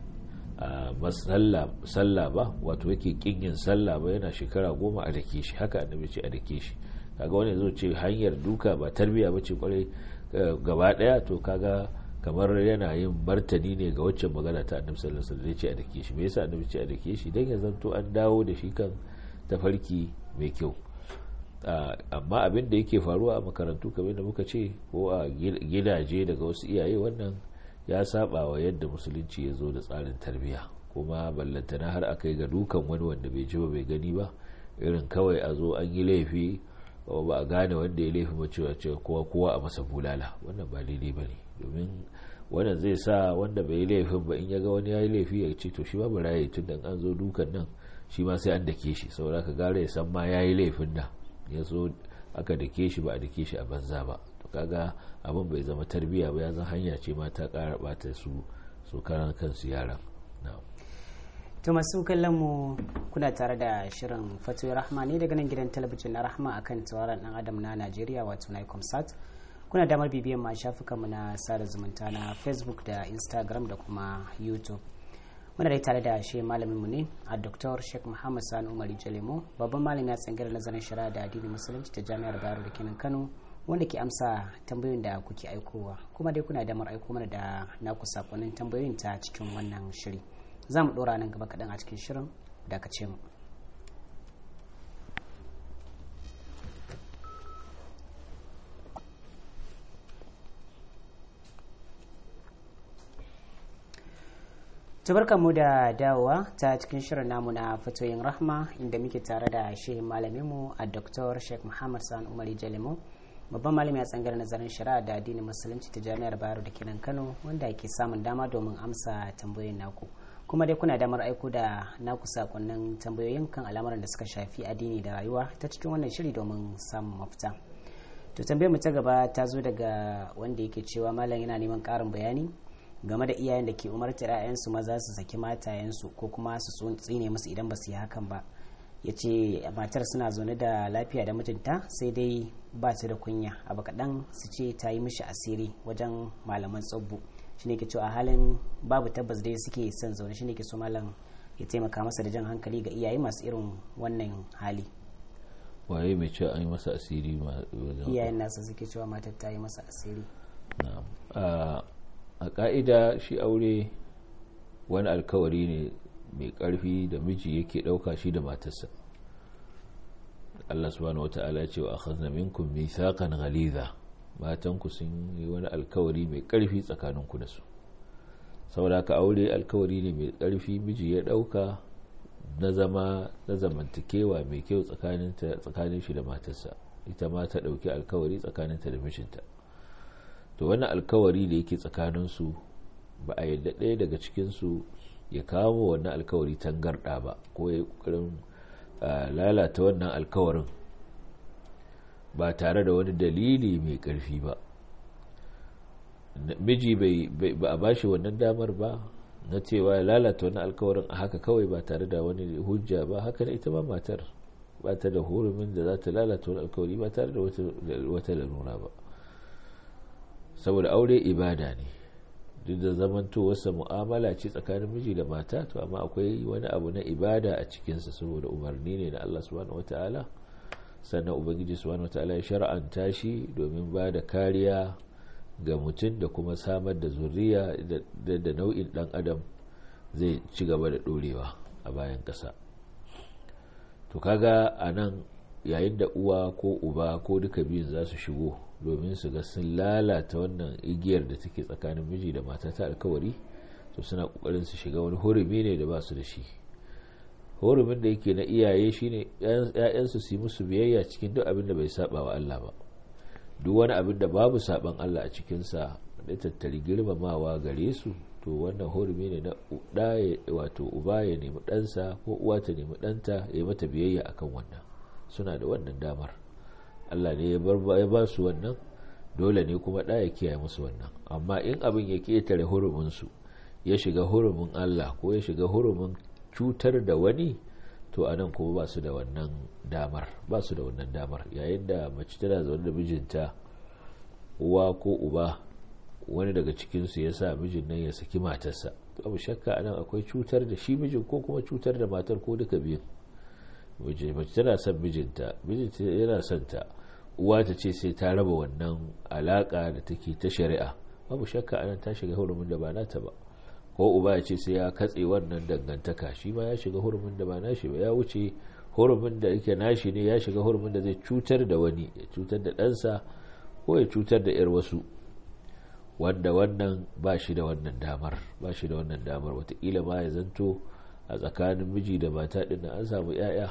sallah ba wato yake kin yin sallah ba yana shekara goma a dake shi haka annabi ce a dake shi kaga wani zo ce hanyar duka ba tarbiya ba ce kwarai gaba daya to kaga kamar yana yin martani ne ga waccan magana ta annabi sallallahu alaihi wasallam ce a dake shi me yasa annabi ce a dake shi dan ya zanto an dawo da shi kan tafarki mai kyau amma abin da yake faruwa a makarantu kamar da muka ce ko a gidaje daga wasu iyaye wannan ya saba wa yadda musulunci ya zo da tsarin tarbiyya kuma ballantana har aka yi ga dukan wani wanda bai ji ba bai gani ba irin kawai a zo an yi laifi ba a gane wanda ya laifi ba cewa cewa kowa kowa a masa bulala wannan ba daidai ba ne domin wannan zai sa wanda bai yi laifin ba in ya ga wani ya yi laifi ya ce to shi ba bara yi tun da an zo dukan nan shi ma sai an dake shi saboda ka gara ya san ma ya yi laifin da ya zo aka dake shi ba a dake shi a banza ba to kaga abin bai zama tarbiyya ba ya zan hanya ce ma ta kara bata su su karan kansu yaran to masu kallon mu kuna tare da shirin fatoyi rahma ne daga nan gidan talabijin na rahma akan tauraron dan adam na najeriya wato nicomsat kuna damar bibiyan ma shafukanmu na sada zumunta na facebook da instagram da kuma youtube muna dai tare da shi malamin mu ne a dr sheikh muhammad sani umar jalemo babban malami a tsangirar nazarin shari'a da addinin musulunci ta jami'ar bayero da kenan kano wanda ke amsa tambayoyin da kuke aikowa kuma dai kuna damar aiko mana da naku sakonnin tambayoyin ta cikin wannan shiri za mu dora nan gaba kaɗan a cikin shirin da ka ce mu tabarka mu da dawowa ta cikin shirin namu na fatoyin rahma inda muke tare da shehin malaminmu a dr sheikh muhammad san umari jalimo babban malami a tsangar nazarin shari'a da addinin musulunci ta jami'ar bayero da kenan kano wanda ke samun dama domin amsa tambayoyin naku kuma dai kuna damar aiko da naku sakonnin tambayoyin kan al'amuran da suka shafi addini da rayuwa ta cikin wannan shiri domin samun mafita to tambayar mu ta gaba ta zo daga wanda yake cewa malam yana neman ƙarin bayani game da iyayen da ke umartar 'ya'yansu maza su saki matayensu ko kuma su tsine musu idan ba su yi hakan ba ya ce matar suna zaune da lafiya da mutunta sai dai ba ta da kunya abu kaɗan su ce ta yi mishi asiri wajen malaman tsabbu shi ne ke cewa a halin babu tabbas dai suke son zaune shi ne ke so malam ya taimaka masa da jan hankali ga iyaye masu irin wannan hali waye mai cewa an yi masa asiri iyayen nasa suke cewa matar ta yi masa asiri a ka'ida shi aure wani alkawari ne mai karfi da miji yake dauka shi da matarsa Allah subhanahu wata'ala ya ce wa akhadna minkum mithaqan ghaliza matan ku sun yi wani alkawari mai karfi tsakanin ku da su saboda ka aure alkawari ne mai karfi miji ya dauka na zama na zamantakewa mai kyau tsakanin tsakanin shi da matarsa ita ma ta dauki alkawari tsakaninta da mijinta to wannan alkawari da yake tsakaninsu ba a yadda ɗaya daga cikinsu ya kawo wannan alkawari tangarɗa ba ko ya yi ƙoƙarin lalata wannan alkawarin ba tare da wani dalili mai ƙarfi ba miji ba a bashi wannan damar ba na cewa ya lalata wannan alkawarin a haka kawai ba tare da wani hujja ba haka ita ma matar ba ta da hurumin da za ta lalata wani alkawari ba tare da wata larura ba saboda aure ibada ne duk da zamantowarsa mu'amala ce tsakanin miji da mata to amma akwai wani abu na ibada a cikinsa saboda umarni ne na Allah subhanahu wataala sannan ubangiji subhanahu wataala ya shar'anta shi domin ba da kariya ga mutum da kuma samar da zuriya da nau'in dan adam zai ci gaba da dorewa a bayan ƙasa to kaga a nan yayin da uwa ko uba ko duka biyun za su shigo domin su ga sun lalata wannan igiyar da take tsakanin miji da mata ta alkawari to suna kokarin su shiga wani hurumi ne da ba su da shi hurumin da yake na iyaye shine ƴaƴansu su yi musu biyayya cikin duk abin da bai saba wa Allah ba duk wani abin da babu saban Allah a cikin sa da tattari girmamawa gare su to wannan hurumi ne na da wato uba ya nemi ɗansa ko uwa ta nemi ɗanta ya mata biyayya akan wannan suna da wannan damar Allah ne ya ba su wannan dole ne kuma ɗa ya kiyaye musu wannan amma in abin ya ƙetare huruminsu ya shiga hurumin Allah ko ya shiga hurumin cutar da wani to a nan kuma ba su da wannan damar ba su da wannan damar yayin da mace tana zaune da mijinta uwa ko uba wani daga cikinsu ya sa mijin nan ya saki matarsa abu shakka anan akwai cutar da shi mijin ko kuma cutar da matar ko duka biyun mace tana son mijinta mijinta yana son ta uwa ta ce sai ta raba wannan alaka da take ta shari'a babu shakka anan ta shiga hurumin da ba nata ba ko uba ya ce sai ya katse wannan dangantaka shi ma ya shiga hurumin da ba nashi ba ya wuce hurumin da yake nashi ne ya shiga hurumin da zai cutar da wani ya cutar da ɗansa ko ya cutar da 'yar wasu wanda wannan ba shi da wannan damar ba shi da wannan damar watakila ma ya zanto a tsakanin miji da mata ɗin an samu 'ya'ya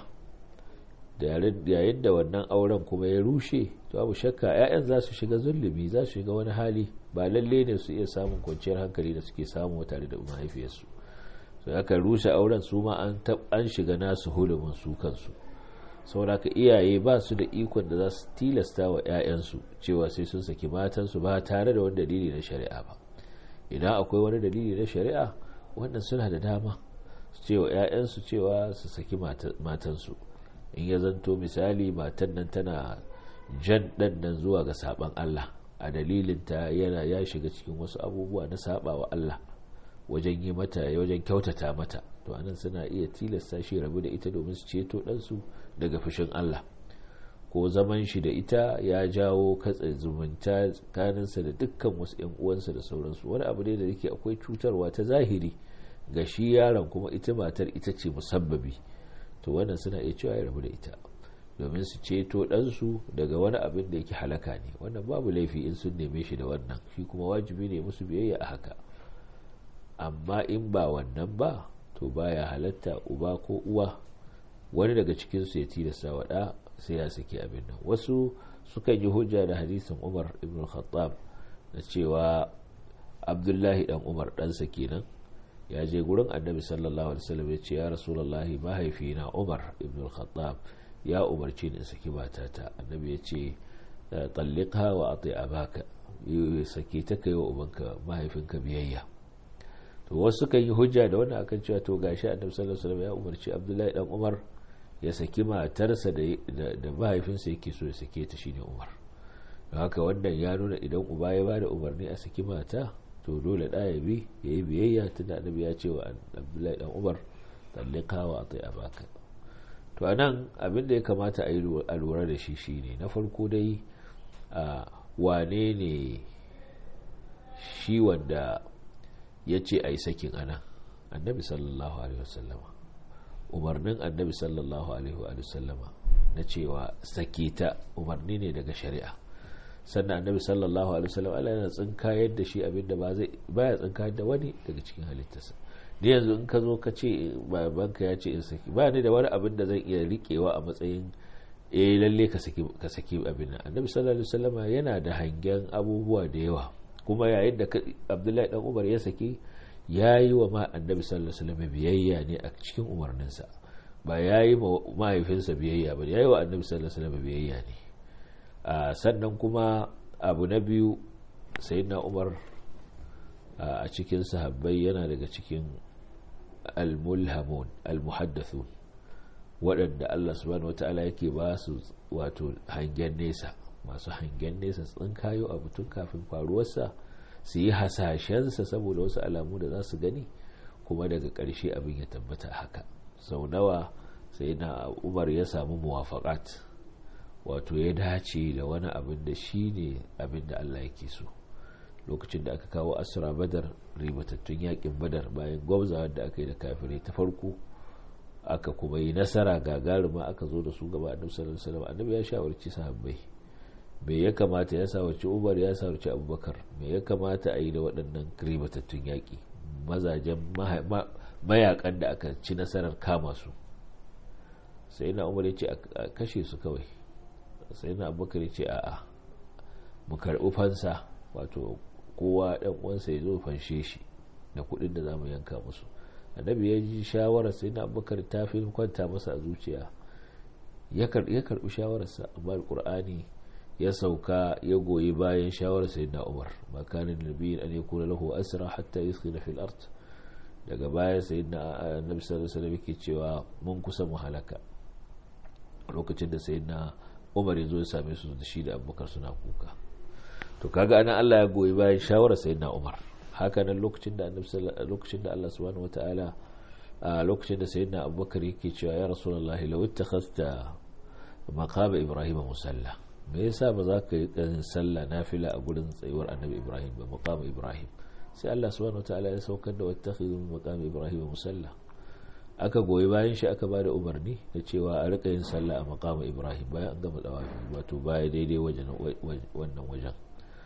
yayin da wannan auren kuma ya rushe to abu shakka 'ya'yan za su shiga zulumi za su shiga wani hali ba lalle ne su iya samun kwanciyar hankali da suke samu tare da mahaifiyarsu so aka rushe auren su ma an shiga nasu hulumin su kansu sauraka iyaye ba su da ikon da za su tilasta wa 'ya'yansu cewa sai sun saki matansu ba tare da wani dalili na shari'a ba idan akwai wani dalili na shari'a wannan suna da dama su cewa 'ya'yansu cewa su saki matansu in ya zanto misali matan nan tana jan ɗan nan zuwa ga saban Allah a dalilin ta yana ya shiga cikin wasu abubuwa na saba wa Allah wajen yi mata wajen kyautata mata to anan suna iya tilasta shi rabu da ita domin su ceto ɗansu daga fushin Allah ko zaman shi da ita ya jawo katse zumunta tsakaninsa da dukkan wasu 'yan uwansa da sauransu wani abu ne da yake akwai cutarwa ta zahiri ga shi yaron kuma ita matar ita ce musabbabi to wannan suna iya cewa ya rabu da ita domin su ceto ɗansu daga wani abin da yake halaka ne wannan babu laifi in sun neme shi da wannan shi kuma wajibi ne musu biyayya a haka amma in ba wannan ba to baya halatta uba ko uwa wani daga cikinsu ya tilasta wa ɗa sai ya saki abin nan wasu sukan yi hujja da hadisin umar ibn khattab da cewa abdullahi dan umar ɗansa kenan ya je gurin annabi sallallahu alaihi wasallam ya ce ya rasulullahi mahaifina umar ibn khattab ya umarci ni in saki matata annabi ya ce talliqha wa ati abaka sake ta kai wa ubanka mahaifinka biyayya to wasu kan yi hujja da wannan akan cewa to gashi annabi sallallahu alaihi wasallam ya umarci abdullahi dan umar ya saki matarsa da mahaifinsa yake so ya sake ta shine umar don haka wannan ya nuna idan uba ya bada umarni a saki mata to dole da ya bi ya yi biyayya tun da annabi ya ce wa abdullahi dan umar tallika wa atai abaka to anan abin da ya kamata a yi a lura da shi shine na farko dai a wane ne shi wanda ya ce a yi sakin anan annabi sallallahu alaihi wasallama umarnin annabi sallallahu alaihi wasallama na cewa sake ta umarni ne daga shari'a sannan annabi sallallahu alaihi wasallam Allah yana tsinkayar da shi abinda ba zai baya tsinkayar da wani daga cikin halittarsa ni yanzu in ka zo ka ce babanka ya ce in saki ba ni da wani abin da zan iya rikewa a matsayin eh lalle ka saki ka saki abin nan annabi sallallahu alaihi wasallam yana da hangen abubuwa da yawa kuma yayin da Abdullahi dan Umar ya saki yayi wa ma annabi sallallahu alaihi wasallam biyayya ne a cikin umarninsa ba yayi ma mahaifinsa biyayya ba yayi wa annabi sallallahu alaihi wasallam biyayya ne Uh, sannan kuma abu na biyu na umar uh, a cikin sahabbai yana daga cikin al-mulhamun al-muhaddathun waɗanda Allah subhanahu wata'ala yake ba su wato hangen nesa masu hangen nesa tsinkayo abu tun kafin faruwarsa su yi hasashensa saboda wasu alamu da za su gani kuma daga ƙarshe abin ya tabbata haka sau nawa sai na umar ya samu muwafaƙat wato ya dace da wani abin da shi ne abin da Allah yake so lokacin da aka kawo asra badar ribatattun yakin badar bayan gwamzawar da aka yi da kafirai ta farko aka kuma yi nasara gagaruma aka zo da su gaba annabi sallallahu alaihi wasallam annabi ya shawarci sahabbai me ya kamata ya shawarci Umar ya shawarci Abubakar me ya kamata a yi da waɗannan ribatattun yaƙi mazajen mayakan da aka ci nasarar kama su sai na Umar ya ce a kashe su kawai sai na Abubakar ya ce a'a mu karɓi fansa wato kowa ɗan uwansa ya zo fanshe shi da kuɗin da za mu yanka musu annabi ya ji shawarar sai na abubakar ta fi kwanta masa a zuciya ya karbi shawararsa amma alkur'ani ya sauka ya goyi bayan shawarar sai na umar makanin nabiyin an yakuna lahu asra hatta yuskhina fil ard daga baya sai na annabi sallallahu alaihi wasallam yake cewa mun kusa mu halaka lokacin da sai na umar ya zo ya same su da shi da abubakar suna kuka to kaga ana Allah ya goyi bayan shawarar sai na umar hakanan lokacin da lokacin da Allah subhanahu wataala a lokacin da sayyidina abubakar yake cewa ya rasulullah law ittakhadta maqama ibrahim musalla me yasa ba za ka yi dan sallah nafila a gurin tsayuwar annabi ibrahim ba maqama ibrahim sai Allah subhanahu wataala ya saukar da wattakhidhu maqama ibrahim musalla aka goyi bayan shi aka bada umarni da cewa a rika yin sallah a maqama ibrahim bayan an gama dawafi wato baya daidai wajen wannan wajen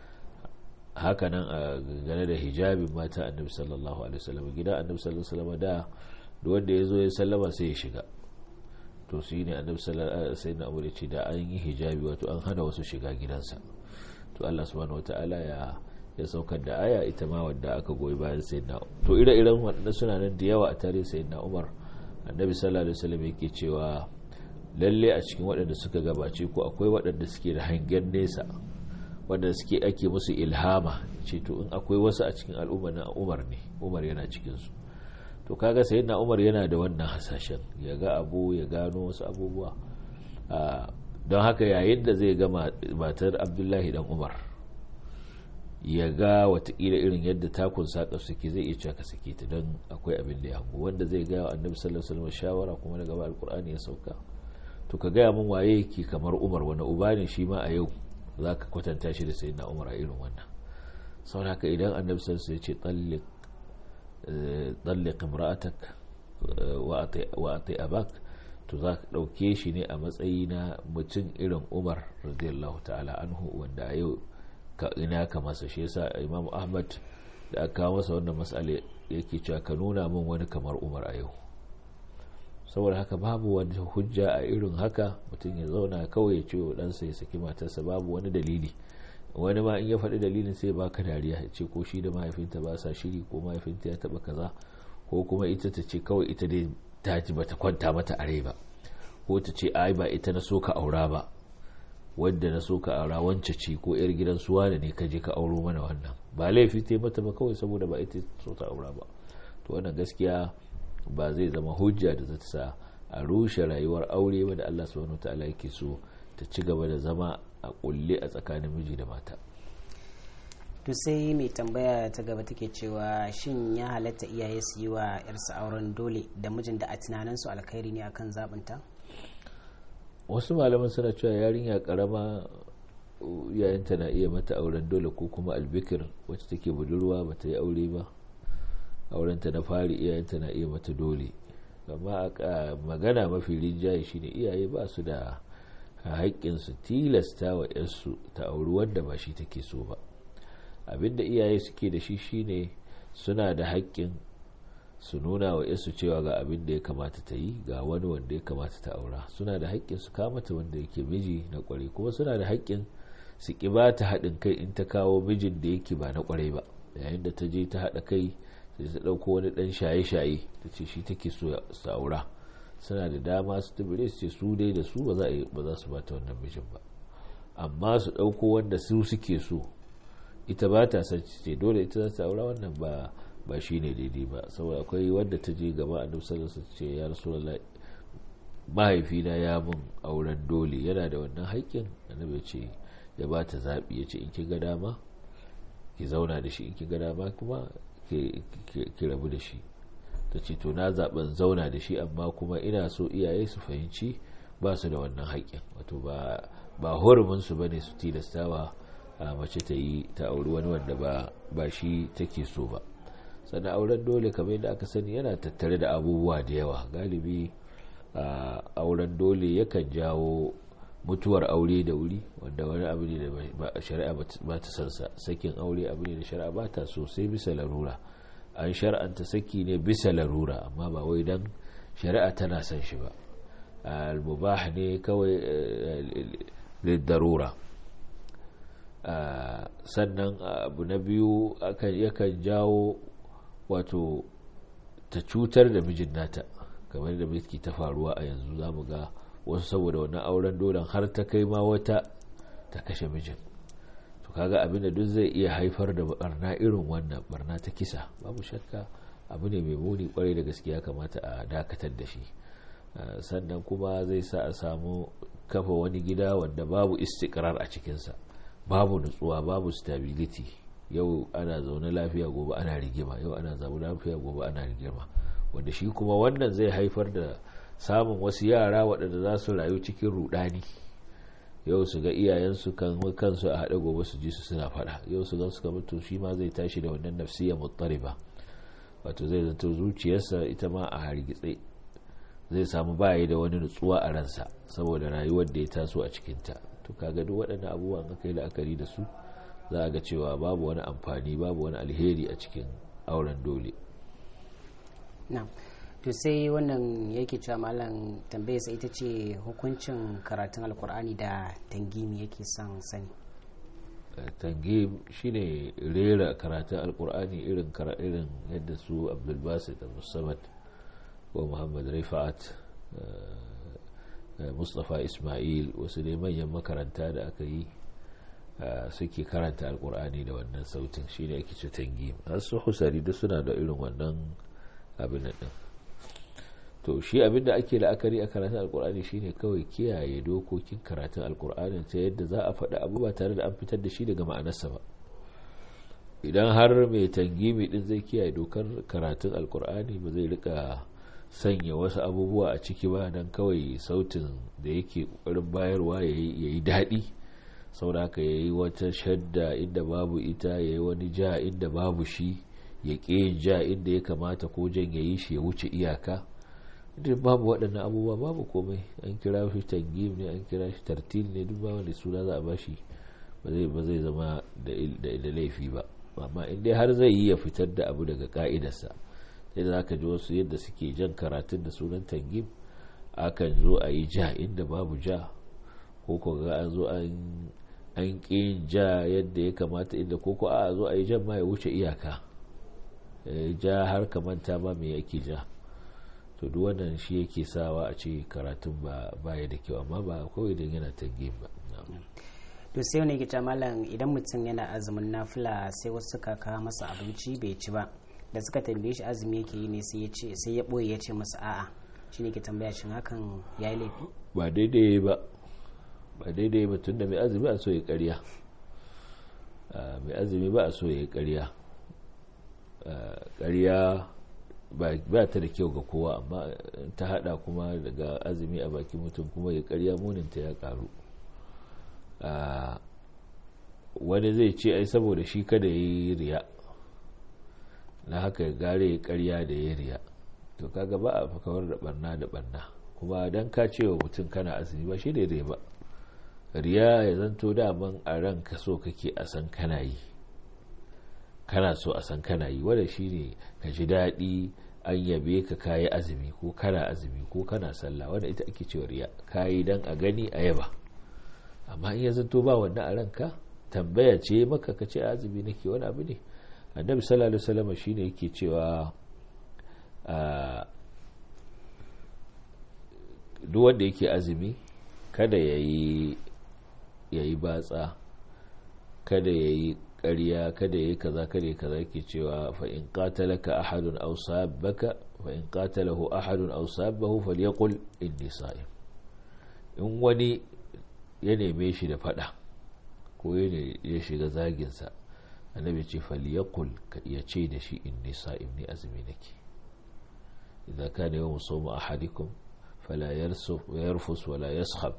hakanan a gane da hijabin mata annabi sallallahu alaihi wasallam gidan annabi sallallahu alaihi wasallam da duk wanda ya zo ya sallama sai ya shiga to shi ne annabi sallallahu alaihi wasallam ya ce da an yi hijabi wato an hana wasu shiga gidansa to Allah subhanahu wataala ya ya saukar da aya ita ma wadda aka goyi bayan sayyidina to ire-iren waɗanda suna nan da yawa a tarihin sayyidina Umar annabi sallallahu alaihi wasallam yake cewa lalle a cikin waɗanda suka gabace ku akwai waɗanda suke da hangen nesa wanda suke ake musu ilhama ce to in akwai wasu a cikin al'umma na umar ne umar yana cikinsu to kaga sai na umar yana da wannan hasashen ya ga abu ya gano wasu abubuwa don haka yayin da zai ga matar abdullahi dan umar ya ga watakila irin yadda takun saƙa suke zai iya caka sake ta don akwai abin da ya hango wanda zai gaya annabi sallallahu alaihi wasallam shawara kuma daga ba alkur'ani ya sauka to ka gaya min waye yake kamar umar wani uba ne shi ma a yau za ka kwatanta shi da sayi umar a irin wannan sau haka idan annabi sallallahu ya ce tsallik imra'atak wa ati abak to za ka ɗauke shi ne a matsayi na mutum irin umar radiyallahu ta'ala anhu wanda a yau ka ina ka masa shi yasa imam ahmad da aka kawo masa wannan matsala yake cewa ka nuna min wani kamar umar a yau saboda haka babu wani hujja a irin haka mutum ya zauna kawai ya ce wa ɗansa ya saki matarsa babu wani dalili wani ma in ya faɗi dalilin sai baka dariya ya ce ko shi da mahaifinta ba sa shiri ko mahaifinta ya taɓa kaza ko kuma ita ta ce kawai ita dai ta ji bata kwanta mata a rai ba ko ta ce ai ba ita na so ka aura ba wadda na so ka aura wance ce ko yar gidan suwa da ne ka je ka auro mana wannan ba laifi ta mata ba kawai saboda ba ita so ta aura ba to wannan gaskiya ba zai zama hujja da zata sa a rushe rayuwar aure ba da Allah subhanahu wataala yake so ta ci gaba da zama a kulle a tsakanin miji da mata to sai mai tambaya ta gaba take cewa shin ya halatta iyaye su yi wa yarsa auren dole da mijin da a tunaninsu alkhairi ne akan zabinta wasu malaman suna cewa yarinya karama yayanta na iya mata auren dole ko kuma albikir wacce take budurwa ba ta yi aure ba aurenta na fari iyayenta na iya mata dole amma a magana mafi rinjaye shine iyaye ba su da haƙƙin su tilasta wa yarsu ta auri wanda ba shi take so ba abinda iyaye suke da shi shine suna da haƙƙin su nuna wa yarsu cewa ga abin da ya kamata ta yi ga wani wanda ya kamata ta aura suna da haƙƙin su kamata wanda yake miji na ƙwarai kuma suna da haƙƙin su ƙi ba ta haɗin kai in ta kawo mijin da yake ba na ƙwarai ba yayin da ta je ta haɗa kai sai ta ɗauko wani ɗan shaye-shaye ta ce shi take so su aura suna da dama su tabire su ce su dai da su ba za su bata wannan mijin ba amma su ɗauko wanda su suke so ita ba ta san ce dole ita za ta aura wannan ba ba shi ne daidai ba saboda akwai wanda ta je gaba a nufsar su ce ya rasulullah mahaifina ya mun auren dole yana da wannan haƙƙin annabi ya ce ya ba ta zaɓi ya ce in ki ga dama ki zauna da shi in ki ga dama kuma ki rabu da shi ta ce to na zaɓen zauna da shi amma kuma ina so iyaye su fahimci ba su da wannan haƙƙin wato ba horuminsu ba ne su tilastawa a mace ta yi ta auri wani wanda ba shi take so ba sannan auren dole kamar yadda aka sani yana tattare da abubuwa da yawa galibi auren dole yakan jawo mutuwar aure da wuri wanda wani abu ne da shari'a ba ta sansa sakin aure abu ne da shari'a ba ta so sai bisa larura an shar'anta saki ne bisa larura amma ba wai dan shari'a tana son shi ba al-mubah ne kawai lidarura sannan abu na biyu yakan jawo wato ta cutar da mijin nata kamar da miki ta faruwa a yanzu za mu ga wasu saboda wannan auren dolan har ta kai ma wata ta kashe mijin to kaga abin da duk zai iya haifar da barna irin wannan barna ta kisa babu shakka abu ne mai muni kwarai da gaskiya kamata a dakatar da shi sannan kuma zai sa a samu kafa wani gida wanda babu istikrar a cikinsa babu nutsuwa babu stability yau ana zaune lafiya gobe ana rigima yau ana zaune lafiya gobe ana rigima wanda shi kuma wannan zai haifar da samun wasu yara waɗanda za su rayu cikin rudani yau su ga iyayensu kan kansu a haɗe gobe su ji su suna faɗa yau su gan su kamar to shi ma zai tashi da wannan nafsiyar muttariba wato zai zato zuciyarsa ita ma a hargitse zai samu baya da wani nutsuwa a ransa saboda rayuwar da ya taso a cikinta to kaga duk waɗannan abubuwan aka yi la'akari da su za a ga cewa babu wani amfani babu wani alheri a cikin auren dole to sai wannan yake cewa malam tambayar sai ita ce hukuncin karatun alkur'ani da tangimi yake son sani tangim shine rera karatun alkur'ani irin irin yadda su abdulbasit da musamman ko muhammad rifa'at mustapha ismail wasu ne manyan makaranta da aka yi suke karanta alkur'ani da wannan sautin shine ake ce tangim har su husari duk suna da irin wannan abin din to shi abin da ake la'akari a karatun alkur'ani shine kawai kiyaye dokokin karatun alkur'ani ta yadda za a faɗi abu ba tare da an fitar da shi daga ma'anarsa ba idan har mai tangimi din zai kiyaye dokar karatun alkur'ani ba zai rika sanya wasu abubuwa a ciki ba don kawai sautin da yake ƙoƙarin bayarwa ya yi daɗi saboda haka ya yi wata shadda inda babu ita ya yi wani ja inda babu shi ya ƙi ja inda ya kamata ko jan ya yi shi ya wuce iyaka duk babu waɗannan abubuwa babu komai an kira shi tangim ne an kira shi tartil ne duk ba wani suna za a bashi ba zai zama da laifi ba amma in dai har zai yi ya fitar da abu daga ka'idarsa sai da zaka ji wasu yadda suke jan karatun da sunan tangim akan zo a yi ja inda babu ja ko ko ga an zo an ƙi ja yadda ya kamata inda ko ko a zo a yi jan ma ya wuce iyaka ja har kamanta ma me yake ja to duk wannan shi yake sawa a ce karatun ba baya da kyau amma ba kawai don yana tangim ba to sai wani gita malam idan mutum yana azumin nafila sai wasu suka kawo masa abinci bai ci ba da suka tambaye shi azumi yake yi ne sai ya ce sai ya boye ya ce masa a'a shi ne ke tambaya shin hakan ya yi laifi ba daidai ba ba daidai ba tunda mai azumi a so ya karya mai azumi ba a so ya karya karya ba ta da kyau ga kowa amma ta hada kuma daga azumi a bakin mutum kuma ya karya muninta ya karu wani zai ce ai saboda shi kada ya yi riya na haka ya gare ya karya da ya riya to kaga ba a fakawar da barna da barna kuma don ka ce wa mutum kana azumi ba shi da riya ba riya ya zanto daman a ranka so kake a san kana yi kana so a san kana yi wanda shi ne ka ji daɗi an yabe ka kayi azumi ko kana azumi ko kana sallah wanda ita ake cewa riya kayi dan a gani a yaba amma in ya zanto ba wannan a ranka tambaya ce maka ka ce azumi nake wani abu ne annabi sallallahu alaihi wasallam shine yake cewa duk wanda yake azumi kada yayi yayi batsa kada yayi ƙarya kada yi kaza kada yi kaza yake cewa fa in qatalaka ahadun aw sabbaka fa in qatalahu ahadun aw sabbahu falyaqul inni sa'im in wani ya neme shi da fada ko ya shiga zagin sa annabi ce falyaqul ka iya ce da shi inni sa'im ni azumi nake idza kana yawm sawm ahadikum fala yarsuf yarfus wala yaskhab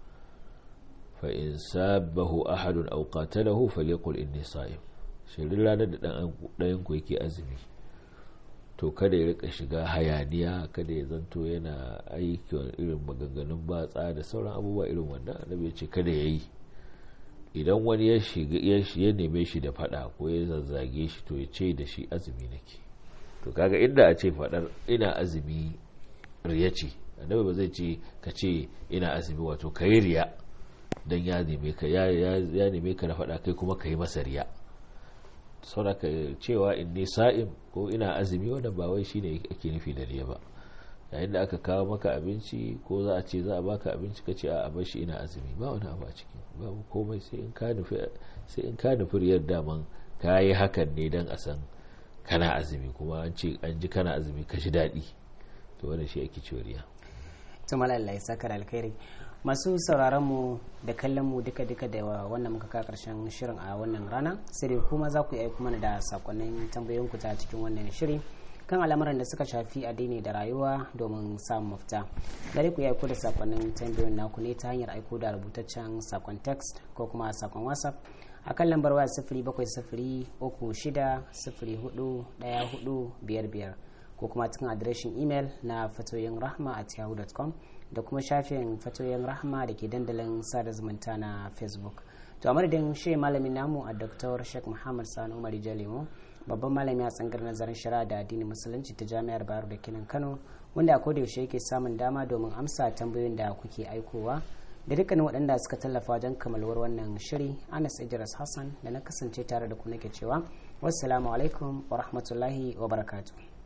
فإن سابه أحد أو قاتله فليقل إني صائم shirin ranar da ɗayan ku yake azumi to kada ya rika shiga hayaniya kada ya zanto yana aiki irin maganganun batsa da sauran abubuwa irin wannan annabi ya ce kada ya yi idan wani ya shiga ya neme shi da fada ko ya zazzage shi to ya ce da shi azumi nake to kaga inda a ce fadar ina azumi riya ce annabi ba zai ce ka ce ina azumi wato ka yi riya don ya neme ka ya neme ka da faɗa kai kuma ka yi masa riya sauraka cewa in ne sa'im ko ina azumi wanda ba wai shine ake nufi da riya ba yayin da aka kawo maka abinci ko za a ce za a baka abinci ka ce a bar shi ina azumi ba wani abu a ciki babu komai sai in ka nufi sai in ka nufi riyar daman ka yi hakan ne don a san kana azumi kuma an ce an ji kana azumi ka ji daɗi to wannan shi ake cewa riya to malalla ya saka alkhairi masu sauraron mu da kallon mu duka duka da wannan muka ka karshen shirin a wannan rana sai dai kuma za ku yi aiko mana da sakonnin tambayoyin ku ta cikin wannan shiri kan al'amuran da suka shafi addini da rayuwa domin samun mafita gare ku yi aiko da sakonnin tambayoyin naku ne ta hanyar aiko da rubutaccen sakon text ko kuma sakon whatsapp a kan lambar waya sifiri bakwai sifiri uku shida sifiri hudu daya hudu biyar biyar ko kuma cikin adireshin imel na fatoyin rahma at yahoo.com da kuma shafin fatoyin rahma da ke dandalin sada zumunta na facebook to a madadin shi malamin namu a dr sheikh muhammad sani umar jalemo babban malami a tsangar nazarin shari'a da addinin musulunci ta jami'ar bayero da kinan kano wanda a koda yaushe yake samun dama domin amsa tambayoyin da kuke aikowa da dukkanin waɗanda suka tallafa wajen kamalwar wannan shiri anas idris hassan da na kasance tare da ku nake cewa wassalamu alaikum wa rahmatullahi wa barakatuh